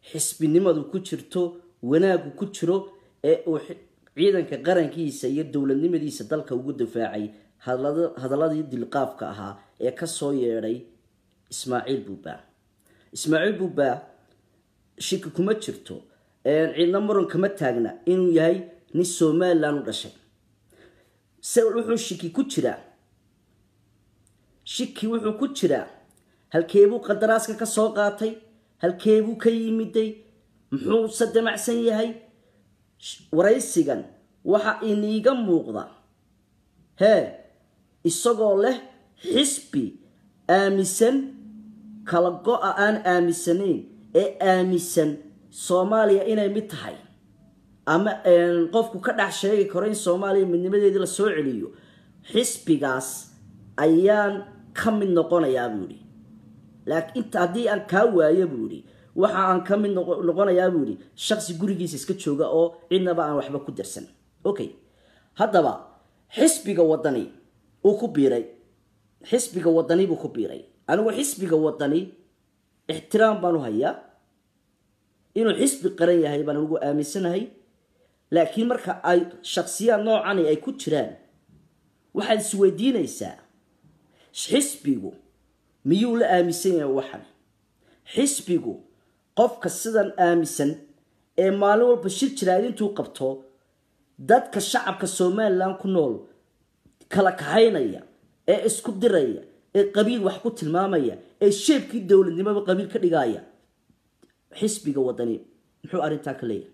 xisbinimadu ku jirto wanaagu ku jiro ee uu ciidanka qarankiisa iyo dowladnimadiisa dalka ugu difaacay hadaladii dilqaafka ahaa ee kasoo yeedhay ismaaciil buuba ismaaciil buuba shiki kuma jirto ciidna muran kama taagna inuu yahay nin somalilan u dhashay se wuxuu shiki ku jiraa shiki wuxuu ku jiraa halkeebuu qadaraaska ka soo qaatay halkeebuu ka yimiday muxuuse damacsan yahay waraysigan waxa iniiga muuqda hee isagoo leh xisbi aaminsan kala go-a aan aaminsanayn ee aaminsan soomaaliya inay mid tahay ama qofku ka dhex sheegi karo in soomaaliya midnimadeedii la soo celiyo xisbigaas ayaan ka mid noqonayaa buu ihi laakiin inta haddii aan kaa waayo buu ihi waxa aan ka mid noqonayaa buu ihi shaksi gurigiisa iska jooga oo cidnaba aan waxba ku darsan okay haddaba xisbiga wadani uu ku biiray xisbiga wadani buu ku biiray anigu xisbiga wadani ixtiraam baan u hayaa inuu xisbi qaran yahay baan anigu aaminsanahay laakiin marka ay shaksiyaad noocani ay ku jiraan waxaad isweydiinaysaa xisbigu miyuu la aaminsan yahay waxan xisbigu qofka sidan aaminsan ee maalin walba shir jiraad intuu qabto dadka shacabka somalilan ku nool kala kaxaynaya ee isku diraya ee qabiil wax ku tilmaamaya ee sheebkii dowladnimaba qabiil ka dhigaya xisbiga wadani muxuu arrintaa ka leeyahay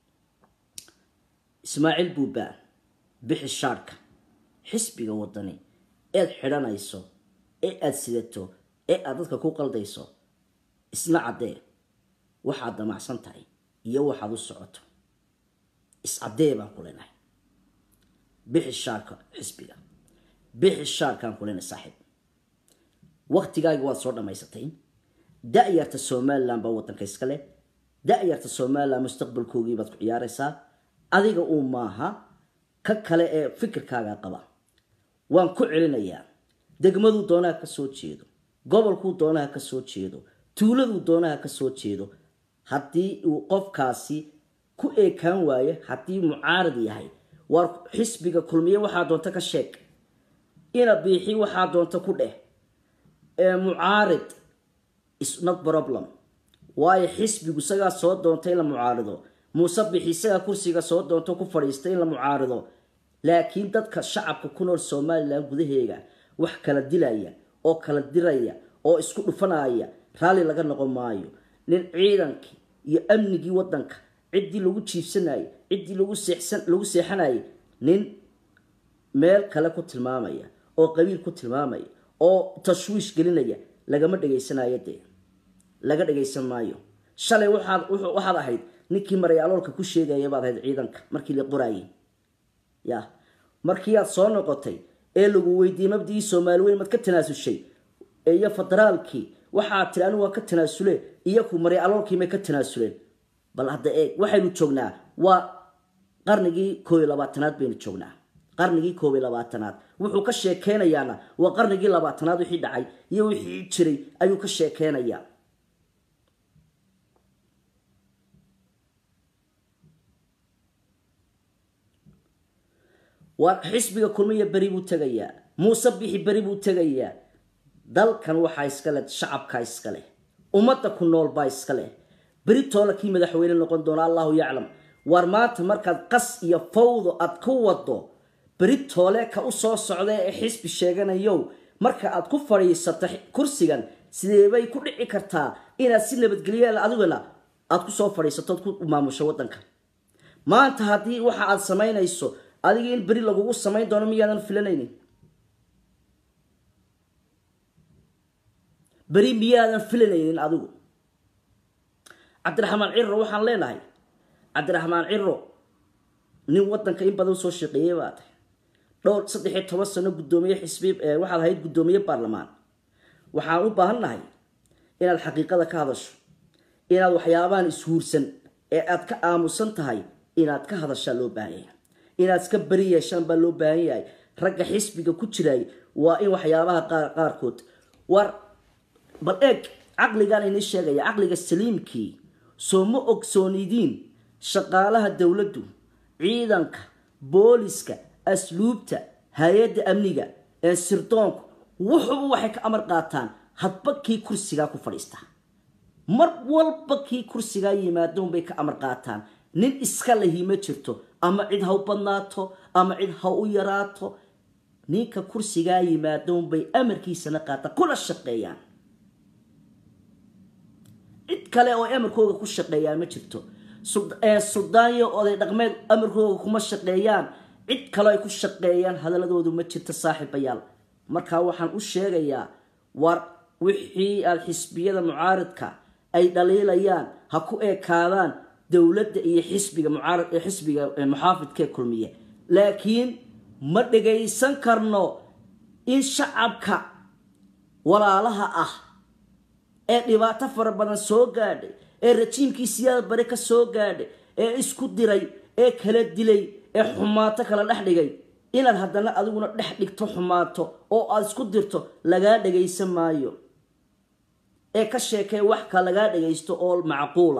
ismaaciil buubaan bixi shaarhka xisbiga wadani eed xidhanayso ee aada sidato ee aada dadka ku qaldayso isna caddee waxaad damacsan tahay iyo waxaad u socoto iscaddee baan ku leenahay bixi shaarka xisbiga bixi shaarkaan ku leenahay saaxiib waktigaagi waad soo dhammaysatay da-yarta somalilan baa waddanka iska leh da-yarta somalilan mustaqbalkoogii baad ku ciyaaraysaa adiga uu maaha ka kale ee fikirkaaga qaba waan ku celinayaa degmaduu doonaha ka soo jeedo gobolkuu doonaha ka soo jeedo tuuladuu doonaha ka soo jeedo haddii uu qofkaasi ku eekaan waayo haddii mucaarad yahay waar xisbiga kulmiye waxaa doonta ka sheeg ina biixi waxaa doonta ku dheh mucaarid is not problem waayo xisbigu isagaa soo doonta in la mucaarido muuse bixi isagaa kursiga soo doonta ku fadhiista in la mucaarido laakiin dadka shacabka ku nool somalilan gudaheega wax kala dilaya oo kala diraya oo isku dhufanaya raalli laga noqon maayo nin ciidankii iyo amnigii waddanka ciddii lagu jiibsanayay ciddii lagu seexsan lagu seexanayay nin meel kale ku tilmaamaya oo qabiil ku tilmaamaya oo tashwiish gelinaya lagama dhegaysanayo dee laga dhegaysan maayo shalay waxaad waxaad ahayd ninkii marayaloolka ku sheegaya baad ahayd ciidanka markii la qoraayay ya markii aad soo noqotay ee lagu weydiiyey mabdigii soomaali weyn maad ka tanaasushay iyo federaalkii waxaad tiri anigu waan ka tanaasule iyaku maray aloolkii may ka tanaasuleen bal hadda eeg waxaynu joognaa waa qarnigii koob iyo labaatanaad baynu joognaa qarnigii koob iyo labaatanaad wuxuu ka sheekeynayaana waa qarnigii labaatanaad wixii dhacay iyo wixii jiray ayuu ka sheekeynayaa waa xisbiga kulmiya beri buu tegayaa muuse bixi beri buu tegayaa dalkan waxaa iska leh shacabkaa iska leh ummadda ku nool baa iska leh beri toola kii madaxweyne noqon doona allahu yaclam waar maanta markaad qas iyo fawdo aad ku wado beri toole ka u soo socda ee xisbi sheeganayow marka aad ku fadhiisato kursigan sideebay ku dhici kartaa inaad si nabadgelyaal adiguna aad ku soo fadhiisato ood ku maamusho waddanka maanta haddii waxa aad samaynayso adiga in beri lagugu samayn doono miyaadan filanaynin beri miyaadan filanaynin adigu cabdiraxmaan ciro waxaan leenahay cabdiraxmaan ciro nin waddanka in badan soo shaqeeyey baa tahay dhowr saddex iyo toban sano guddoomiye xisbi waxaad ahayd guddoomiye baarlamaan waxaan u baahan nahay inaad xaqiiqada ka hadasho inaad waxyaabahan ishuursan ee aad ka aamusan tahay inaad ka hadashaa loo baahan yahay inaad iska beri yeeshaan baa loo baahan yahay ragga xisbiga ku jiray waa in waxyaabaha qaar qaarkood war bal eeg caqligaan ini sheegaya caqliga saliimkii soo ma ogsoonidiin shaqaalaha dowladdu ciidanka booliska asluubta hay-adda amniga ee sirdoonku wuxuba waxay ka amar qaataan hadba kii kursigaa ku fadhiistaa mar walba kii kursigaa yimaadon bay ka amar qaataan nin iska lahi ma jirto ama cid ha u badnaato ama cid ha u yaraato ninka kursigaa yimaadon bay amarkiisana qaataan kuna shaqeeyaan cid kale oo amarkooga ku shaqeeyaan ma jirto suldaanyo oday dhaqmeed amarkooga kuma shaqeeyaan cid kale ay ku shaqeeyaan hadaladoodu ma jirto saaxiibayaal markaa waxaan u sheegayaa war wixii aada xisbiyada mucaaridka ay dhaliilayaan ha ku ekaadaan dowladda iyo xisbiga mucaarad ee xisbiga muxaafidkee kulmiye laakiin ma dhagaysan karno in shacabka walaalaha ah ee dhibaato fara badan soo gaadhay ee rajiimkii siyaada bare ka soo gaadhay ee isku diray ee kala dilay ee xumaato kala dhex dhigay inaad haddana adiguna dhex dhigto xumaato oo aada isku dirto lagaa dhagaysan maayo ee ka sheekee wax ka lagaa dhagaysto oo macquula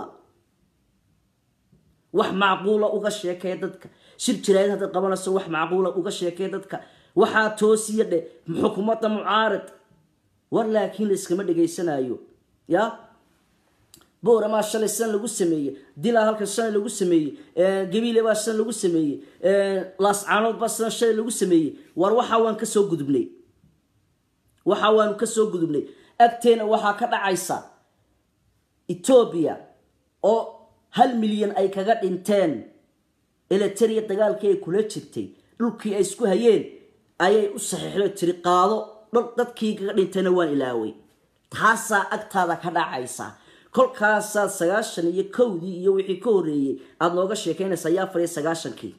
wax macquula uga sheekee dadka shir jiraayad haddaad qabanayso wax macquula uga sheekee dadka waxaa toosiya dheh xukuumadda mucaarid war laakiin layskama dhagaysanayo ya booramaa shalay san lagu sameeyey dilaa halkan shalay lagu sameeyey gabiile baa san lagu sameeyey laascaanood baa san shalay lagu sameeyey war waxaa waan kasoo gudubnay waxa waanu kasoo gudubnay agteena waxaa ka dhacaysa etoobiya oo hal milyan ay kaga dhinteen eliteria dagaalkii ay kula jirtay dhulkii ay isku hayeen ayay u saxiixdo tiri qaado dadkii kaga dhintayna waan ilaaway taasaa agtaada ka dhacaysa kolkaasaad sagaashan iyo kowdii iyo wixii ka horreeyey aada nooga sheekaynaysaa yaa fariya sagaashankii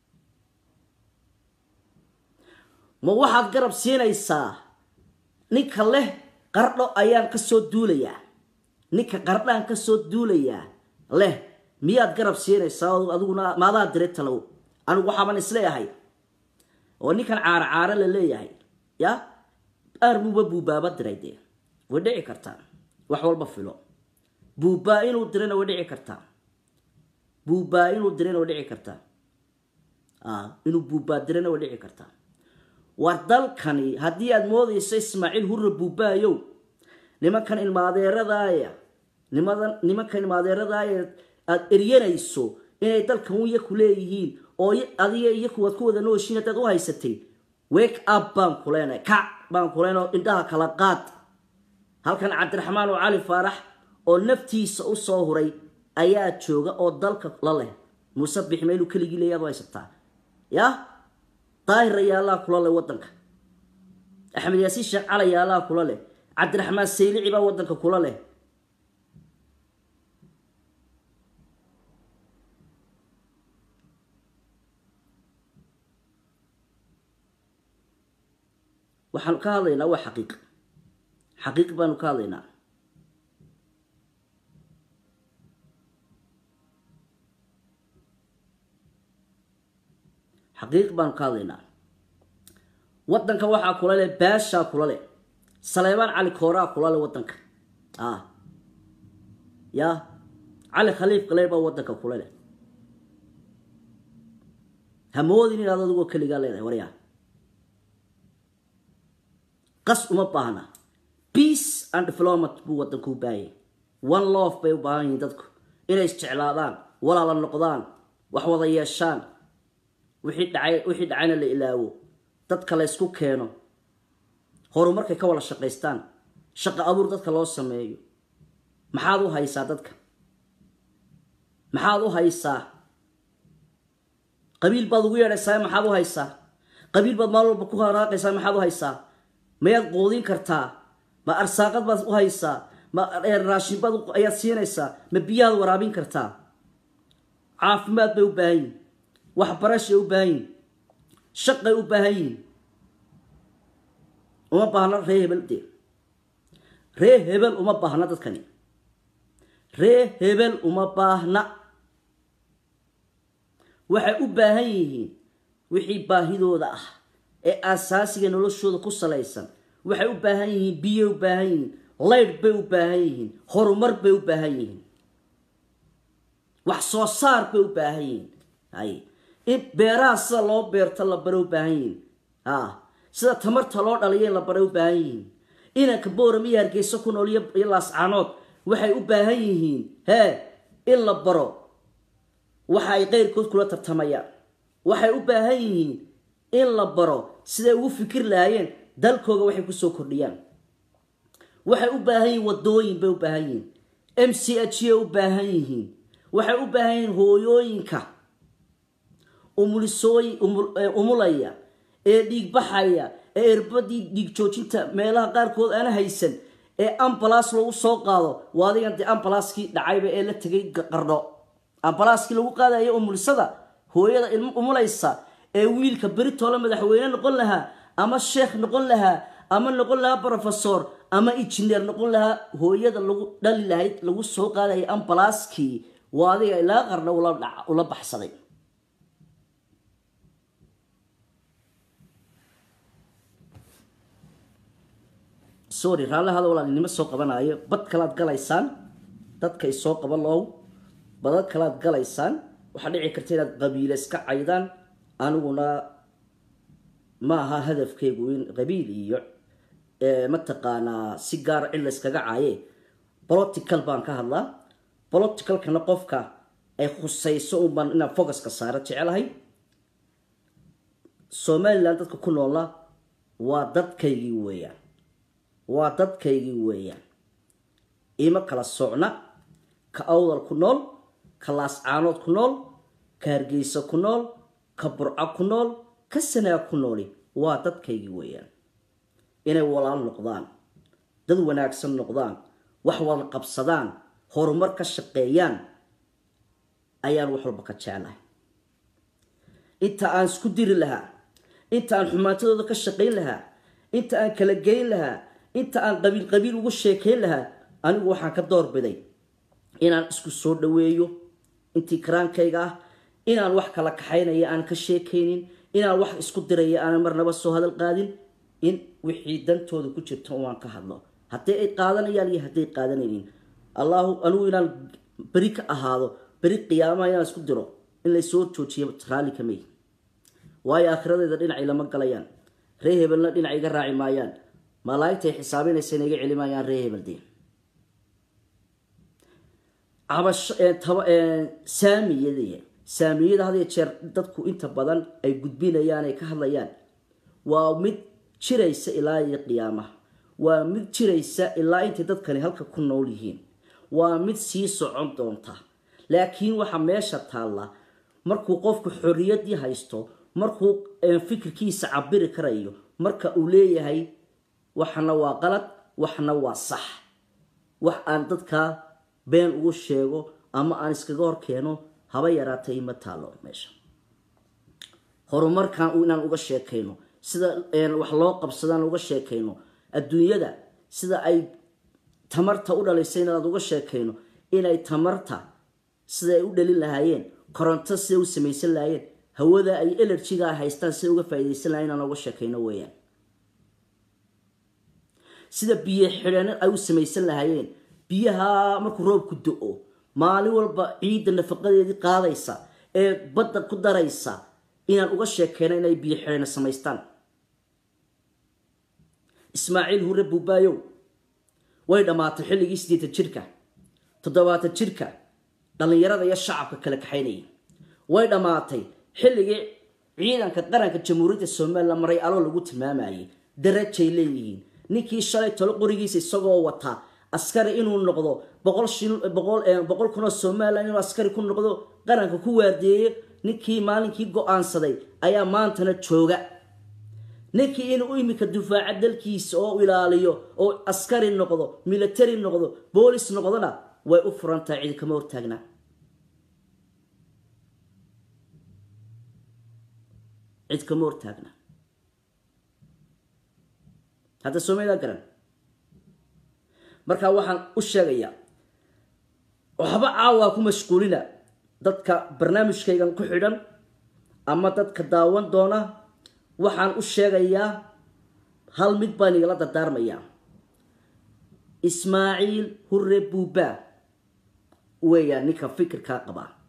ma waxaad garab siinaysaa ninka leh qardho ayaan kasoo duulayaa ninka qardhaan kasoo duulayaa leh miyaad garab siinaysaa adiguna maadaa diray talow anigu waxaaban isleeyahay oo ninkan caaro caaro la leeyahay ya armuba buubaaba diray dee way dhici kartaa wax walba filo buubaa inuu dirana way dhici kartaa buubaa inuu dirana way dhici kartaa inuu buubaa dirana way dhici kartaa war dalkani haddii aada moodayso ismaaciil hurre buubaayow nimankan ilmaadeeradaaya nimadan nimankan ilmaadeeradaaya aada eryanayso inay dalkan wiya ku leeyihiin oo adiga iyo kuwaad ku wada nooshiin haddaad u haysatay wake up baan ku leenahay kac baan ku leenahay oo indhaha kala qaad halkan cabdiraxmaan oo cali faarax oo naftiisa u soo huray ayaa jooga oo dalka la leh muuse bixme inuu keligii leeyaad u haysataa ya daahir ayaa allaha kula leh wadanka axmed yaasiin sheekh cali ayaa allaha kula leh cabdiraxmaan saylici baa wadanka kula leh waxaanu ka hadlaynaa waa xaqiiq xaqiiq baanu ka hadlaynaa xaqiiq baanu ka hadlaynaa wadanka waxaa kula leh baashaa kula leh saleebaan cali kooraa kula leh wadanka a ya cali khaliif qaleyr baa wadanka kula leh hamoodin inaad adigoo keligaa leedahay waryaa qas uma baahna peace and development buu wadanku u baahanyay one love bay u baahan yihiin dadku inay isjeclaadaan walaala noqdaan wax wada yeeshaan wixii dhacay wixii dhacayna la ilaawo dadka la ysku keeno horumarkay ka wada shaqaystaan shaqo abuur dadka loo sameeyo maxaad u haysaa dadka maxaad u haysaa qabiil baad ugu yeedhaysaa maxaad u haysaa qabiil baad maalin walba ku haraaqaysaa maxaad u haysaa mayaad qoodin kartaa ma arsaaqad baad u haysaa ma raashin baad ayaad siinaysaa ma biyahaad waraabin kartaa caafimaad bay u baahan yihin waxbarashay u baahan yihin shaqay u baahan yihin uma baahna ree hebel dee ree hebel uma baahna dadkani ree hebel uma baahna waxay u baahan yihiin wixii baahidooda ah ee aasaasiga noloshooda ku salaysan waxay u baahan yihiin biyay u baahan yihiin laydh bay u baahan yihiin horumar bay u baahan yihiin wax soo saar bay u baahan yihiin hay in beeraha sida loo beerto la bare u baahan yihiin ha sida tamarta loo dhaliyo in la bare u baahan yihiin inanka booram iyo hargeyso ku nool iyo laascaanood waxay u baahan yihiin hee in la baro waxa ay qeyrkood kula tartamayaan waxay u baahan yihiin in la baro siday ugu fikir lahaayeen dalkooga waxay kusoo kordhiyaan waxay u baahan yihiin wadooyin bay u baahan yihiin m c h yay u baahan yihiin waxay u baahan yihiin hooyooyinka umulisooy umulaya ee dhiig baxaya ee erbadii dhiig joojinta meelaha qaarkood aana haysan ee ambalas lagu soo qaado waa adigan dee ambalaaskii dhacayba ee la tegay qardho ambalaaskii lagu qaadayo umulisada hooyada ilmo umulaysa ee wiilka beritoola madaxweyne noqon lahaa ama sheekh noqon lahaa ama noqon lahaa brofesor ama injineer noqon lahaa hooyada lagu dhali lahayd lagu soo qaadaya ambalaaskii waa adiga ilaa qarna ula baxsaday sorry raallahada walaalinimo soo qabanayo bad kalaad galaysaan dadkay soo qaban low badad kalaad galaysaan waxaa dhici karta inaad qabiile iska caydaan aniguna ma aha hadafkeygu in qabiil iyo mataqaanaa si gaara cid la yskaga caaye political baan ka hadlaa politicalkana qofka ay khusayso unbaan inaan focuska saaro jecelahay somalilan dadka ku noola waa dadkaygii weeyaan waa dadkaygii weeyaan ima kala socna ka awdal ku nool ka laascaanood ku nool ka hargeysa ku nool ka burco ku nool ka sanaa ku nooli waa dadkaygii weeyaan inay walaal noqdaan dad wanaagsan noqdaan wax wada qabsadaan horumar ka shaqeeyaan ayaan wax walba ka jeclahay inta aan isku diri lahaa inta aan xumaantadooda ka shaqayn lahaa inta aan kala geyn lahaa inta aan qabiil qabiil ugu sheekayn lahaa anigu waxaan ka doorbiday inaan isku soo dhaweeyo intii karaankayga ah inaan wax kala kaxaynaya aan ka sheekaynin inaan wax isku diraya aanan marnaba soo hadal qaadin in wixii dantooda ku jirto waan ka hadlo haddii ay qaadanayaan iyo hadday qaadanaynin allahu anigu inaan beri ka ahaado beri qiyaamaha inaan isku diro in laysoo joojiyo raalli kamey waayo aakhiradeeda dhinacay lama galayaan ree hebelna dhinac iga raaci maayaan malaaigtay xisaabinaysa ina iga celimayaan ree hebeldeen saamiyada saamiyada had jeer dadku inta badan ay gudbinayaan ay ka hadlayaan waa mid jiraysa ilaa iyo qiyaamaha waa mid jiraysa ilaa intay dadkani halka ku nool yihiin waa mid sii socon doonta laakiin waxaa meesha taalla markuu qofku xorriyaddii haysto markuu fikirkiisa cabiri karayo marka uu leeyahay waxna waa qalad waxna waa sax wax aan dadkaa been ugu sheego ama aan iskaga hor keeno haba yaraatay ima taalo meesha horumarkan inaan uga sheekayno sida wax loo qabsadaan uga sheekayno adduunyada sida ay tamarta u dhalisay inaan uga sheekayno inay tamarta siday u dhalin lahaayeen koronto siday u samaysan lahaayeen hawada ay elerjiga haystaan siday uga faaidaysan lahayen inaan uga sheekayno weeyaan sida biyo xidheen ay u samaysan lahaayeen biyaha markuu roobku do-o maalin walba ciidda nafaqadeedii qaadaysa ee badda ku daraysa inaan uga sheekeyno inay biyo xidheena samaystaan ismaaciil hure buubaayow way dhammaatay xilligii siddeetan jirka toddobaatan jirka dhallinyarada iyo shacabka kala kaxaynayay way dhammaatay xilligii ciidanka qaranka jamhuuriyadda somalilan maray aloo lagu tilmaamayay darajay leeyihiin ninkii shalay tolo qorigiisa isagoo wata askari inuu noqdo boqol kunoo somalilan inuu askari ku noqdo qaranka ku waardeeyo ninkii maalinkii go-aansaday ayaa maantana jooga ninkii inuu imika dufaaca dalkiisa oo ilaaliyo oo askari noqdo military noqdo boolis noqdona way u furan tahay cidi kama hortaagna cid kama hortaagna hadda soomalidaa garan markaa waxaan u sheegayaa waxba caawaa ku mashquulina dadka barnaamijkaygan ku xidhan ama dadka daawan doona waxaan u sheegayaa hal mid baan igala dardaarmayaa ismaaciil hure buubaa weeyaan ninka fikirkaa qabaa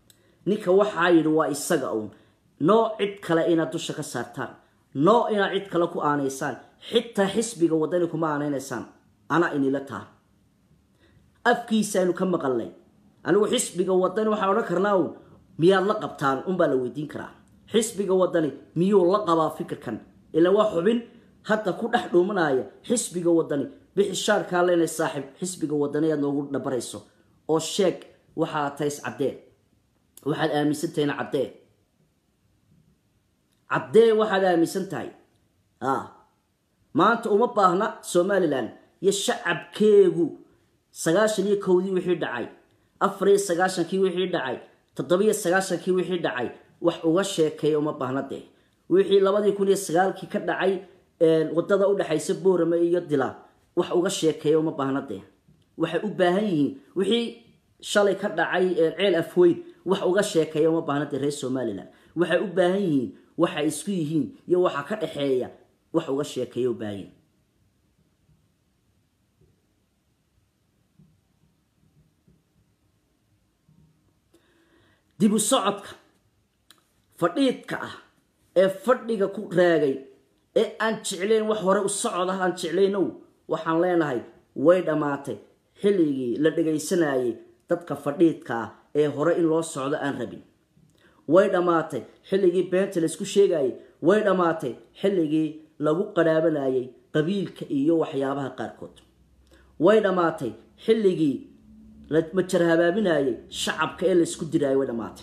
ninka waxaa yidhi waa isaga uun noo cid kale inaad dusha ka saartaan noo inaad cid kale ku aanaysaan xitaa xisbiga wadani kuma aanaynaysaan anaa inila taha afkiisaaynu ka maqalnay anigu xisbiga wadani waxaan odhan karnaa uun miyaad la qabtaan unbaa la weydiin karaa xisbiga wadani miyuu la qabaa fikirkan ilaan waa xubin hadda ku dhex dhuumanaya xisbiga wadani bixi shaarkaa leenay saaxiib xisbiga wadani aad noogu dhabarayso oo sheeg waxaad tahay is caddee waxaad aaminsan tahayna caddee caddee waxaad aaminsan tahay a maanta uma baahna somalilan iyo shacabkeegu sagaashan iyo kowdii wixii dhacay afar iyo sagaashankii wixii dhacay toddobiyo sagaashankii wixii dhacay wax uga sheekeeya uma baahna dee wixii labadii kun iyo sagaalkii ka dhacay wadada udhexaysa boorame iyo dila wax uga sheekeeya uma baahna dee waxay u baahan yihiin wixii shalay ka dhacay ceel afweyn wax uga sheekeeya uma baahna dee reer somalilan waxay u baahan yihiin waxay isku yihiin iyo waxa ka dhexeeya wax uga sheekeeya u baahan yihin dibu socodka fadhiidka ah ee fadhiga ku raagay ee aan jeclayn wax hore u socod ah aan jeclaynow waxaan leenahay way dhammaatay xilligii la dhagaysanayay dadka fadhiidka ah ee hore in loo socdo aan rabin way dhammaatay xilligii beenta laysku sheegayay way dhammaatay xilligii lagu qarhaabanayay qabiilka iyo waxyaabaha qaarkood way dhammaatay xilligii la majar habaaminayay shacabka ee laysku diraayay way dhammaatay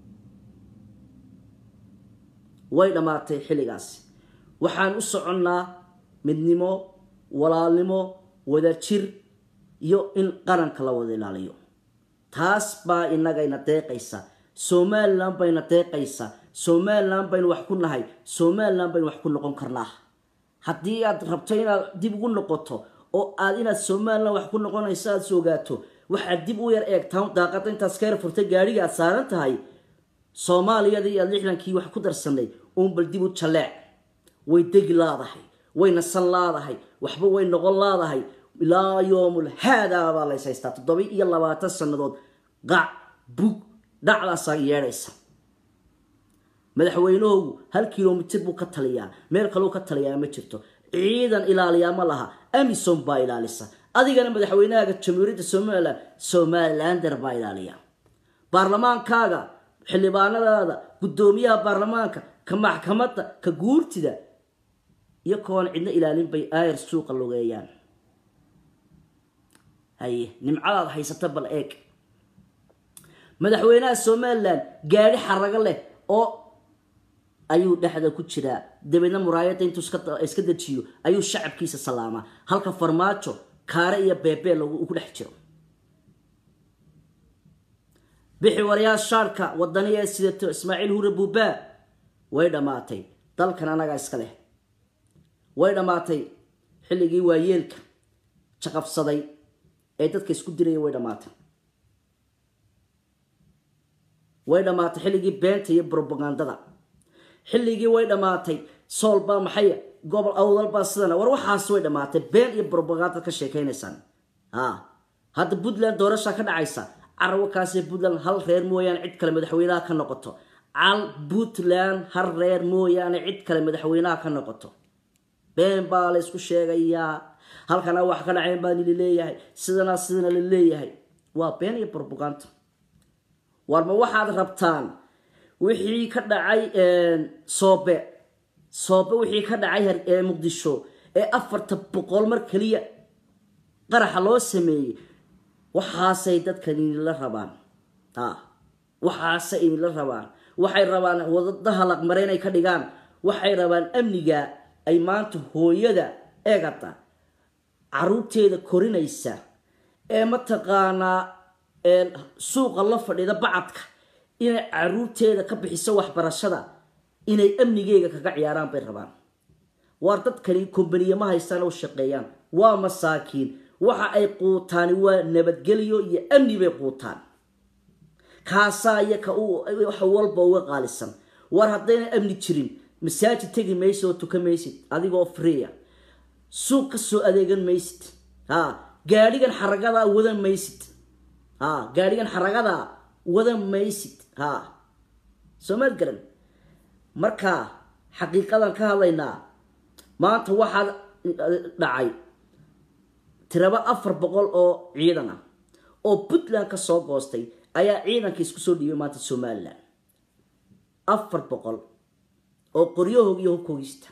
way dhammaatay xilligaasi waxaan u soconnaa midnimo walaalnimo wadajir iyo in qaranka la wada ilaaliyo taas baa inagayna deeqaysa somalilan bayna deeqaysa somalilan baynu wax ku nahay somalilan baynu wax ku noqon karnaa haddii aad rabto inaad dib ugu noqoto oo aad inaad somalilan wax ku noqonayso aada sogaato waxaad dib u yar eegtaan daaqada intaas ka yar furtay gaadhiga aad saaran tahay soomaaliyadii aad lixdankii wax ku darsanay uunbal dib u jaleec way degi laadahay way nasan laadahay waxba way noqon laadahay ilaa yoomul haadaa baa lays haystaa toddoba iyo labaatan sannadood qac bug dhacdaasaa yeedhaysa madaxweynahoogu hal kilomitir buu ka taliyaa meel kaleu ka taliyaa ma jirto ciidan ilaaliyaa ma laha amison baa ilaalisa adigana madaxweynahaaga jamhuuriyadda somalilan somalilander baa ilaaliya baarlamaankaaga xildhibaanadaada guddoomiyaha baarlamaanka ka maxkamadda ka guurtida iyo koona cidna ilaalin bay aayar suuqa logeeyaan haye nimcadaad haysata bal eeg madaxweynaha somalilan gaadhi xarago leh oo ayuu dhexda ku jiraa dabeedna muraayadda intuu iska dejiyo ayuu shacabkiisa salaamaa halka farmaajo kaare iyo beebee lagu dhex jiro bixi waryaal shaarka wadaniya ee sidato ismaaciil hure buubaa way dhammaatay dalkan anagaa iska leh way dhammaatay xilligii waayeelka jaqabsaday ee dadka isku diraya way dhammaatay way dhammaatay xilligii beenta iyo brobagandada xilligii way dhammaatay soolbaa maxay gobol awdalbaa sidana war waxaas way dhammaatay been iyo brobagandad ka sheekaynaysaan a hadda puntland doorashaa ka dhacaysa carwakaasee puntland hal reer mooyaane cid kale madaxweynaha ka noqoto cal puntland hal reer mooyaane cid kale madaxweynaha ka noqoto been baa la ysku sheegayaa halkana wax ka dhacayn baa lili leeyahay sidana sidana la leeyahay waa been iyo brobaganda warma waxaad rabtaan wixii ka dhacay soobe soobe wixii ka dhacay muqdisho ee afarta boqol mar keliya qaraxa loo sameeyey waxaasay dadkan inila rabaan a waxaasay inila rabaan waxay rabaan wadadaha laqmare inay ka dhigaan waxay rabaan amniga ay maanta hooyada eegata caruurteeda korinaysa ee mataqaanaa suuqa la fadhida bacadka inay caruurteeda ka bixiso waxbarashada inay amnigeyga kaga ciyaaraan bay rabaan waar dadkani kombaniye ma haystaan oo shaqeeyaan waa masaakiin waxa ay quutaani waa nabadgelyo iyo amni bay quutaan kaasaa iyo ka wax walba uga qaalisan war haddayna amni jirin masaajid tegi maysid oo tuka maysid adigoo freeya suuq ka soo adeegan maysid ha gaadhigan xaragadaa wadan maysid ha gaadhigan xaragadaa wadan maysid ha soomaad garan marka xaqiiqadan ka hadlaynaa maanta waxaa dhacay tiraba afar boqol oo ciidan ah oo puntland ka soo goostay ayaa ciidanka isku soo dhiibay maanta somalilan afar boqol oo qoryahoog iyo hubkoogista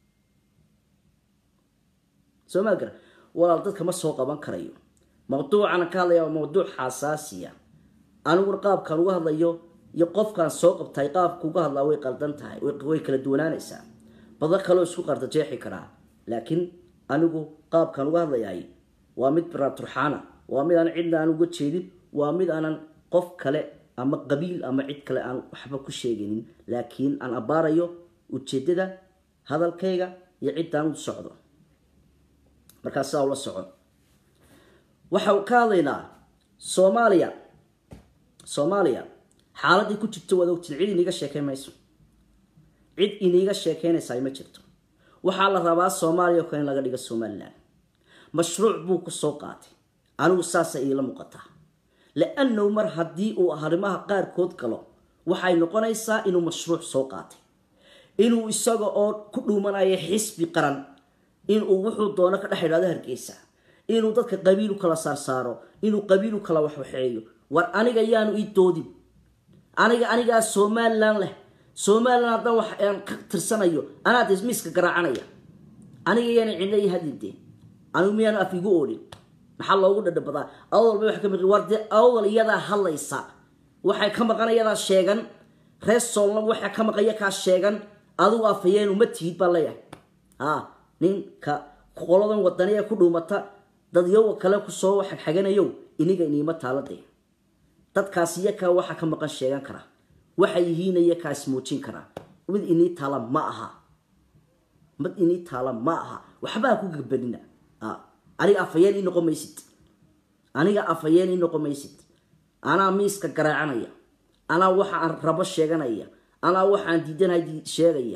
soo maa gara walaal dadka ma soo qaban karayo mawduucana ka hadlaya waa mawduuc xasaasiya aniguna qaabkaan uga hadlayo iyo qofkaan soo qabtay qaabka uga hadlaa way qaldan tahay way kala duwanaanaysaa bado kaleo isku qarda jeexi karaa laakiin anigu qaabkaan uga hadlayaay waa mid baraturxaana waa mid aan cidna aan uga jeedin waa mid aanan qof kale ama qabiil ama cid kale aan waxba ku sheegaynin laakiin aan abbaarayo ujeedada hadalkayga iyo ciddaan u socdo markaa sidaa ula socon waxa ka hadlaynaa soomaaliya soomaaliya xaaladii ku jirto waad ogtiin cid iniiga sheekeyn mayso cid iniiga sheekeynaysaa ma jirto waxaa la rabaa soomaaliya kale in laga dhigo somalilan mashruuc buu ku soo qaatay anigu saasa iila muuqataa liannahu mar haddii uu arrimaha qaarkood galo waxay noqonaysaa inuu mashruuc soo qaatay inuu isaga oo ku dhuumanayo xisbi qaran inuu wuxuu doono ka dhex idhaado hargeysa inuu dadka qabiil u kala saarsaaro inuu qabiil u kala waxwaxeeyo war aniga yaanu ii doodin aniga anigaa somalilan leh somalilan haddaan wax aan ka tirsanayo anaa de miiska garaacanaya aniga yaana cidna ii hadidee anigu miyaanu af igu oolin maxaa loogu dhadhabadaa awdal bay wax ka maqi war dee awdal iyadaa hadlaysa waxay ka maqan iyadaa sheegan reer soolna waxaa ka maqaya kaa sheegan adigu afayeen uma tihid baa leeyahay ha ninka qoladan wadani ee ku dhuumata dadyowa kale kusoo xagxaganayow iniga iniima taalade dadkaas iyakaa waxaa ka maqan sheegan karaa waxay yihiin iyakaa ismuujin karaa mid inii taala ma aha mid inii taala ma aha waxbaa ku gabadina aniga afayeen ii noqon maysid aniga afayeen ii noqon maysid anaa miiska garaacanaya anaa waxa aan rabo sheeganaya anaa waxaan diidanahay sheegaya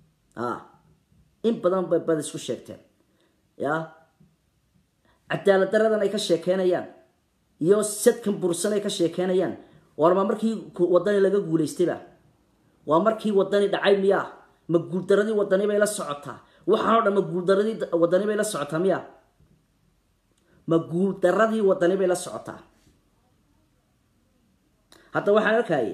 in badan bay bad isku sheegteen ya cadaalad daradan ay ka sheekeynayaan iyo sadkan bursan ay ka sheekeynayaan warma markii wadani laga guulaystayba waa markii wadani dhacay miyaa ma guuldaradii wadani bay la socotaa waxaanoo dhan ma guuldaradii wadani bay la socotaa miya ma guuldaradii wadani bay la socotaa hadda waxaan arkayay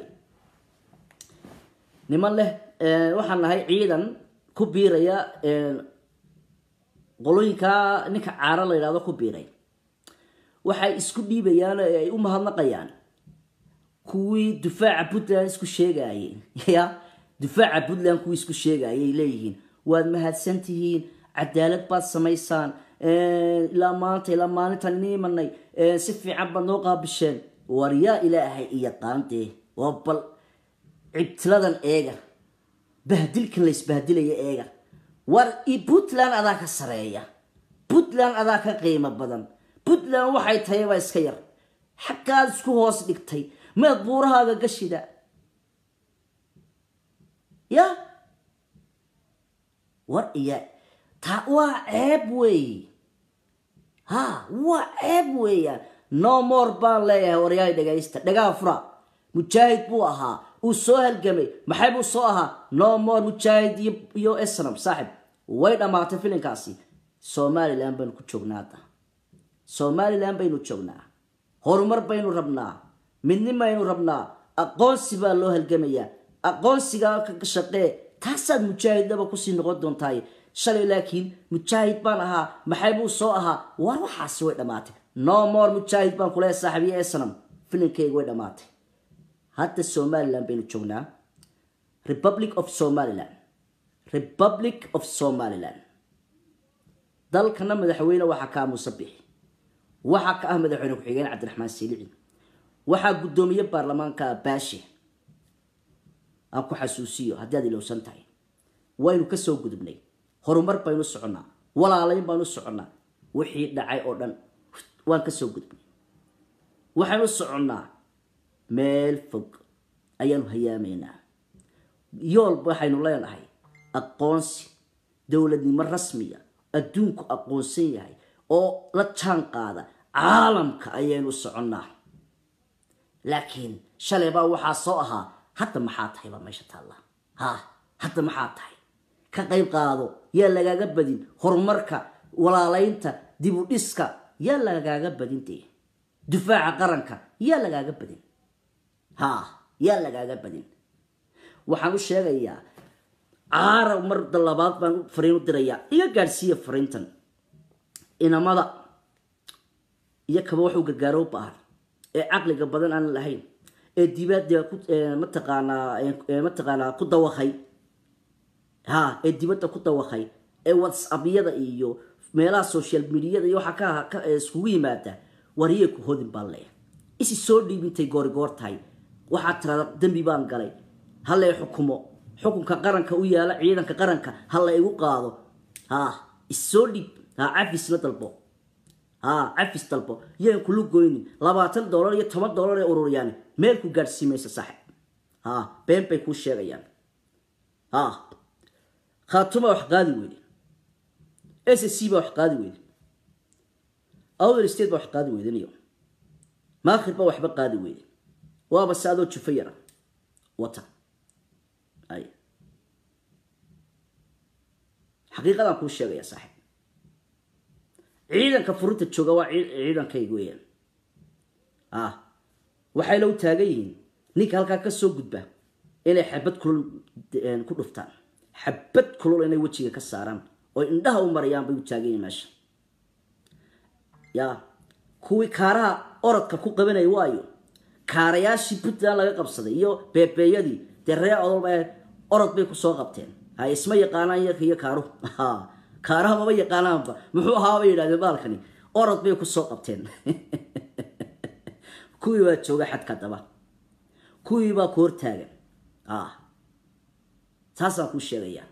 niman leh waxaan nahay ciidan ku biiraya qolooyinkaa ninka caaro la yidhahdo ku biiray waxay isku dhiibayaan ay u mahadnaqayaan kuwii dufaaca puntland isku sheegayeen ya dufaaca puntland kuwii isku sheegayay leeyihiin waad mahadsan tihiin cadaalad baad samaysaan ilaa maanta ilaa maalintan ini imanay si fiican baad noo qaabisheen war yaa ilaahay iyo qaandee waa bal cibtiladan eega bahdilkan la isbahdilaya eega war puntland adaa ka sareeya puntland adaa ka qiimo badan puntland waxay tahay baa iska yar xaggaad isku hoos dhigtay meed buurahaaga gashida ya war iya taa waa ceeb weey ha waa ceeb weeyaan no more baan leeyahay waryahay dhagaysta dhagaa fura mujaahid buu ahaa uu soo halgamay maxay buu soo ahaa no more mujaahid iyo esnam saaxib way dhammaatay filinkaasi somalilan baynu ku joognaa hadda somalilan baynu joognaa horumar baynu rabnaa midnin baynu rabnaa aqoonsi baa loo halgamayaa aqoonsigaa ka shaqee taasaad mujaahidnaba kusii noqon doontaay shalay laakiin mujaahid baan ahaa maxay buu soo ahaa war waxaasi way dhammaatay no more mujaahid baan kuleeya saaxibiyo esnam filinkeyga way dhammaatay hadda somalilan baynu joognaa republic of somalilan republic of somalilan dalkana madaxweyne waxaa ka ah muuse bixi waxaa ka ah madaxweyne ku-xigeen cabdiraxmaan siilici waxaa guddoomiye baarlamaanka baashe aan ku xasuusiyo haddii aad ilowsan tahay waynu kasoo gudubnay horumar baynu soconnaa walaalayn baanu soconnaa wixii dhacay oo dhan waan kasoo gudubnay waxaynu soconnaa meel fog ayaanu hayaamaynaa yoolba waxaynu leenahay aqoonsi dowladnimo rasmiya adduunku aqoonsan yahay oo la jaan qaada caalamka ayaynu soconnaa laakiin shalay baa waxaa soo ahaa hadda maxaa tahay baa meesha taalla ha hadda maxaa tahay ka qayb qaado yaa lagaaga badin horumarka walaalaynta dib u dhiska yaa lagaaga badin dee difaaca qaranka yaa lagaaga badin ha yaa lagaaga badin waxaan u sheegayaa caara mar labaad baan fariin u dirayaa iga gaadhsiiya fariintan inamada iyo kaba wax u gargaaro u baahan ee caqliga badan aan lahayn ee dibadda ku mataqaanaa mataqaanaa ku dawaqay ha ee dibadda ku dawaqay ee whatsappyada iyo meelaha social mediada iyo waxaa ka iskugu yimaada wariyay ku hodin baan leeya isi soo dhiibintay goorigoor tahay waxaad tirahda dembi baan galay hala xukumo xukunka qaranka u yaala ciidanka qaranka hala igu qaado ha issoo dhiib ha cafis la dalbo ha cafis dalbo yaan kula goynin labaatan dollar iyo toban dollar ee ururiyaan meel ku gaadhsiimaysa saaxib ha been bay kuu sheegayaan ha khaatuma wax qaadi weyde s c baa wax qaadi weyde outer state baa wax qaadi weydaniyo maakhir baa waxba qaadi weyde waaba se adoo jufo yara wata ay xaqiiqadaan kuu sheegaya saaxiib ciidanka furinta jooga waa ciidankayga weeyaan ah waxay la u taagan yihiin ninka halkaa ka soo gudba inay xabad kulul ku dhuftaan xabad kulul inay wejiga ka saaraan oo indhaha u marayaan bay u taagan yihiin meesha ya kuwii kaaraha orodka ku qabanaya waayo kaarayaashii puntland laga qabsaday iyo beebeeyadii dee ree odolba orod bay kusoo qabteen ha isma yaqaanaan yarka iyo kaaruhu kaaraha maba yaqaanaanba muxuu ahaa bay yidhahdeen baalkani orod bay kusoo qabteen kuwii baa jooga xadka daba kuwii baa ku hortaagan taasaan kuu sheegayaa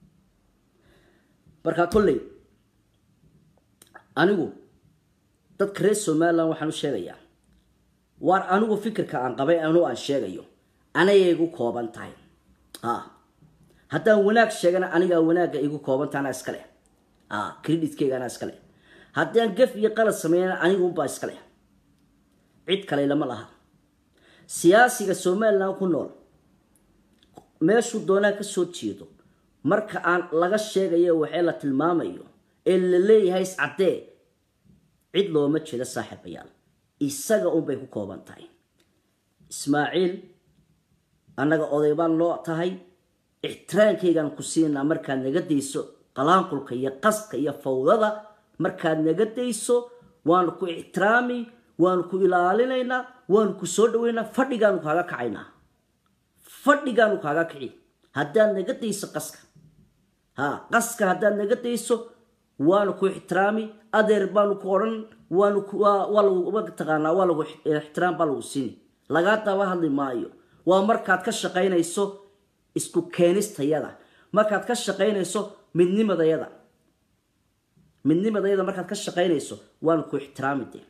markaa kolley anigu dadka reer somaliland waxaan u sheegayaa waar anigu fikirka aan qabay anu aan sheegayo anagay igu kooban tahay haddaan wanaag sheegana anigaa wanaagga igu koobanta anaa iska leh credhitkeyga anaa iska leh haddaan gef iyo qalad sameeyana anigunbaa iska leh cid kale lama laha siyaasiga somaliland ku nool meeshuu doonaa ka soo jeedo marka aan laga sheegayo waxee la tilmaamayo ee la leeyahay iscaddee cid looma jeedo saaxiibayaal isaga unbay ku kooban tahay ismaaciil annaga oday baan loo tahay ixtiraankaygaan ku siinaa markaad naga dayso qalaanqulka iyo qaska iyo fawdada markaad naga dayso waanu ku ixtiraami waanu ku ilaalinaynaa waanu ku soo dhaweynaa fadhigaanu kaaga kacaynaa fadhigaanu kaaga kici haddaad naga dayso qaska ha qaska haddaad naga dayso waanu ku ixtiraami adeer baanu ku odhan waanu waa lagu mataqaanaa waa lagu ixtiraam baa lagu siini lagaa daba hadli maayo waa markaad ka shaqaynayso isku keenistayada markaad ka shaqaynayso midnimadayada midnimadayada markaad ka shaqaynayso waanu ku ixtiraami dee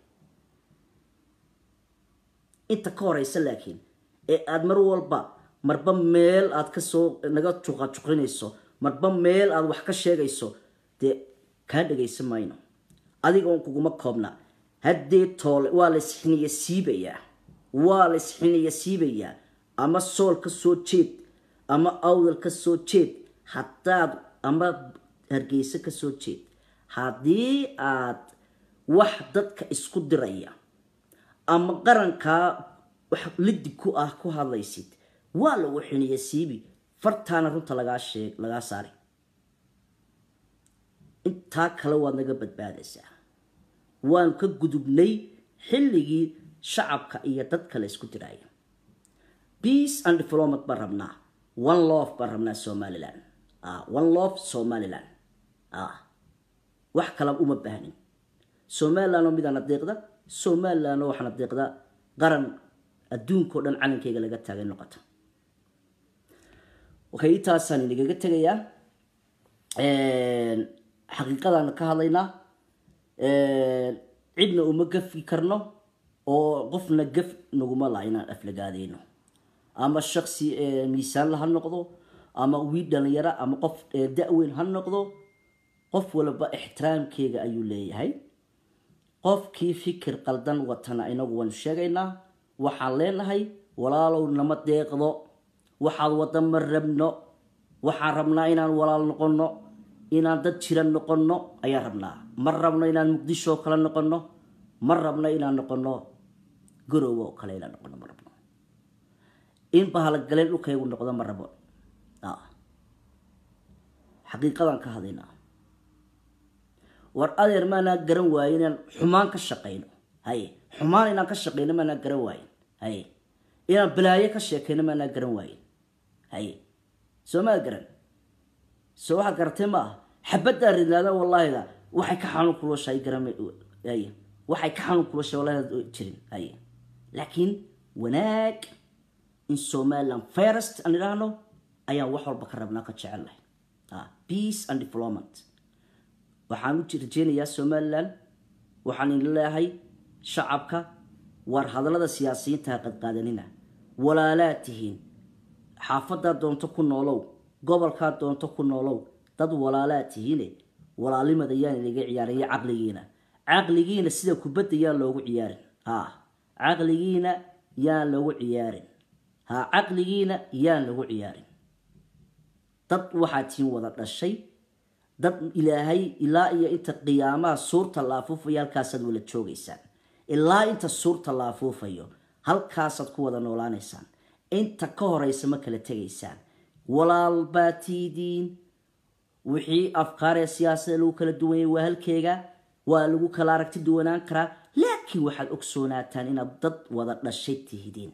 inta ka horeysa laakiin ee aada mar walba marba meel aad kasoo naga juqajuqinayso marba meel aad wax ka sheegayso dee kaa dhagaysan mayno adiga un kuguma koobna haddee toole waa la isxiniya siibayaa waa la isxiniya siibayaa ama sool ka soo jeed ama awdal ka soo jeed haddaad ama hargeyso ka soo jeed haddii aad wax dadka isku diraya ama qarankaa wax lidib ku ah ku hadlaysid waa lagu xiniya siibi fartaana runta lagaa sheeg lagaa saari intaa kale waad naga badbaadaysaa waanu ka gudubnay xilligii shacabka iyo dadka la isku diraayo peace and development baan rabnaa one love baan rabnaa somaliland one love somaliland wax kala uma baahnin somaliland oo midana deeqda somaliland oo waxaana deeqda qaran adduunkao dhan calankeyga laga taagay noqota okay intaasaan inagaga tegayaa xaqiiqadaan ka hadlaynaa cidna uma gafi karno oo qofna gaf naguma laha inaan aflagaadeyno ama shaksi miisaanla ha noqdo ama wiil dhalinyaro ama qof da-weyn ha noqdo qof walba ixtiraamkeega ayuu leeyahay qofkii fikir qaldan watana inagu waanu sheegaynaa waxaan leenahay walaalow nama deeqdo waxaad wadda ma rabno waxaan rabnaa inaan walaal noqonno inaan dad jira noqonno ayaan rabnaa ma rabno inaan muqdisho oo kale noqonno ma rabno inaan noqonno garowe oo kale inaan noqonno ma rabno in bahalgaleen dhulkaygu noqdo ma rabo xaqiiqadaan ka hadlaynaa war adeer maanaa garan waaye inaan xumaan ka shaqayno haye xumaan inaan ka shaqayno maanaa garan waayen haye inaan balaayo ka sheekayno maanaa garan waayen haye soo maa garan soo waxaad garatay ma ah xabaddaa ridnaada wallaahida waxay ka xanuun kuloshahay garan haye waxay ka xanuun kuloshahay wallaahida jirin haye laakiin wanaag in somaliland first aan idhaahno ayaan wax walba ka rabnaa ka jecelnahay peace and development waxaan u rajeynayaa somaliland waxaan idin leeyahay shacabka war hadallada siyaasiyiinta ha qadqaadanina walaalaad tihiin xaafadaa doonto ku noolow gobolkaa doonto ku noolow dad walaalaad tihiine walaalimada yaan inaga ciyaarin iyo caqligiina caqligiina sida kubadda yaan loogu ciyaarin ha caqligiina yaan lagu ciyaarin ha caqligiina yaan lagu ciyaarin dad waxaad tihiin wada dhashay dad ilaahay ilaa iyo inta qiyaamaha suurta la afuufayo halkaasaad wala joogaysaan ilaa inta suurta la afuufayo halkaasaad ku wada noolaanaysaan inta ka horeysa ma kala tegaysaan walaal baa tiidiin wixii afkaaree siyaasada lagu kala duwanyay waa halkeega waa lagu kala aragti duwanaan karaa laakiin waxaad ogsoonaataan inaad dad wada dhashay tihidiin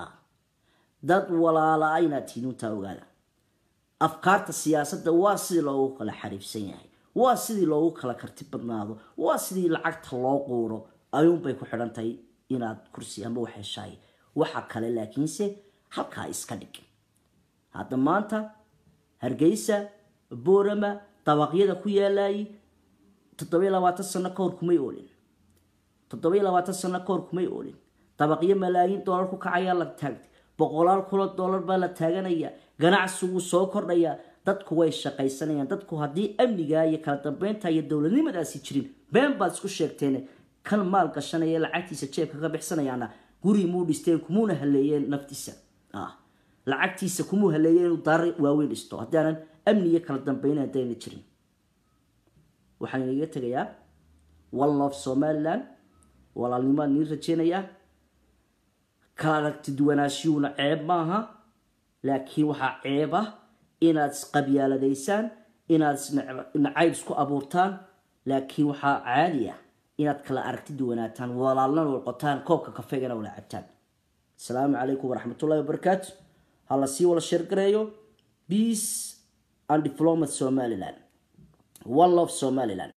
dad walaala inaad tihiin untaa ogaada afkaarta siyaasadda waa sidii loogu kala xariifsan yahay waa sidii loogu kala karti badnaado waa sidii lacagta loo quuro ayuunbay ku xidhan tahay inaad kursi ama wax heshaay waxa kale laakiinse halkaa iska dhig hadda maanta hargeysa boorama dabaqyada ku yaalayay toddobiyo labaatan sano ka hor kumay oolin toddobiyo labaatan sano ka hor kumay oolin dabaqyo malaayiin doolar ku kacayaa la taagtay boqolaal kulo doolar baa la taaganaya ganacsigu soo kordhaya dadku way shaqaysanayaan dadku haddii amnigaa iyo kala dambeynta iyo dowladnimadaasi jirin been baad isku sheegteen kan maal gashanaya lacagtiisa jeebka ka bixsanayaana guri muu dhisteen kumuuna haleeyeen naftiisa lacagtiisa kumuu haleeyeen inuu daara waaweyn dhisto haddii aanan amni iyo kala dambeyn hadayna jirin waxaan inaga tegayaa one love somaliland walaalnimaan niin rajeynayaa kala aragti duwanaashiyuuna ceeb maaha laakiin waxaa ceeb ah inaad isqabyaaladaysaan inaad nacayb isku abuurtaan laakiin waxaa caadi ah inaad kala aragti duwanaataan walaalnana walqotaan koobka kafeegana wala cabtaan asalaamu calaykum waraxmatullahi wabarakaatu ha la sii wala sheergareeyo peace and diplomat somaliland one love somaliland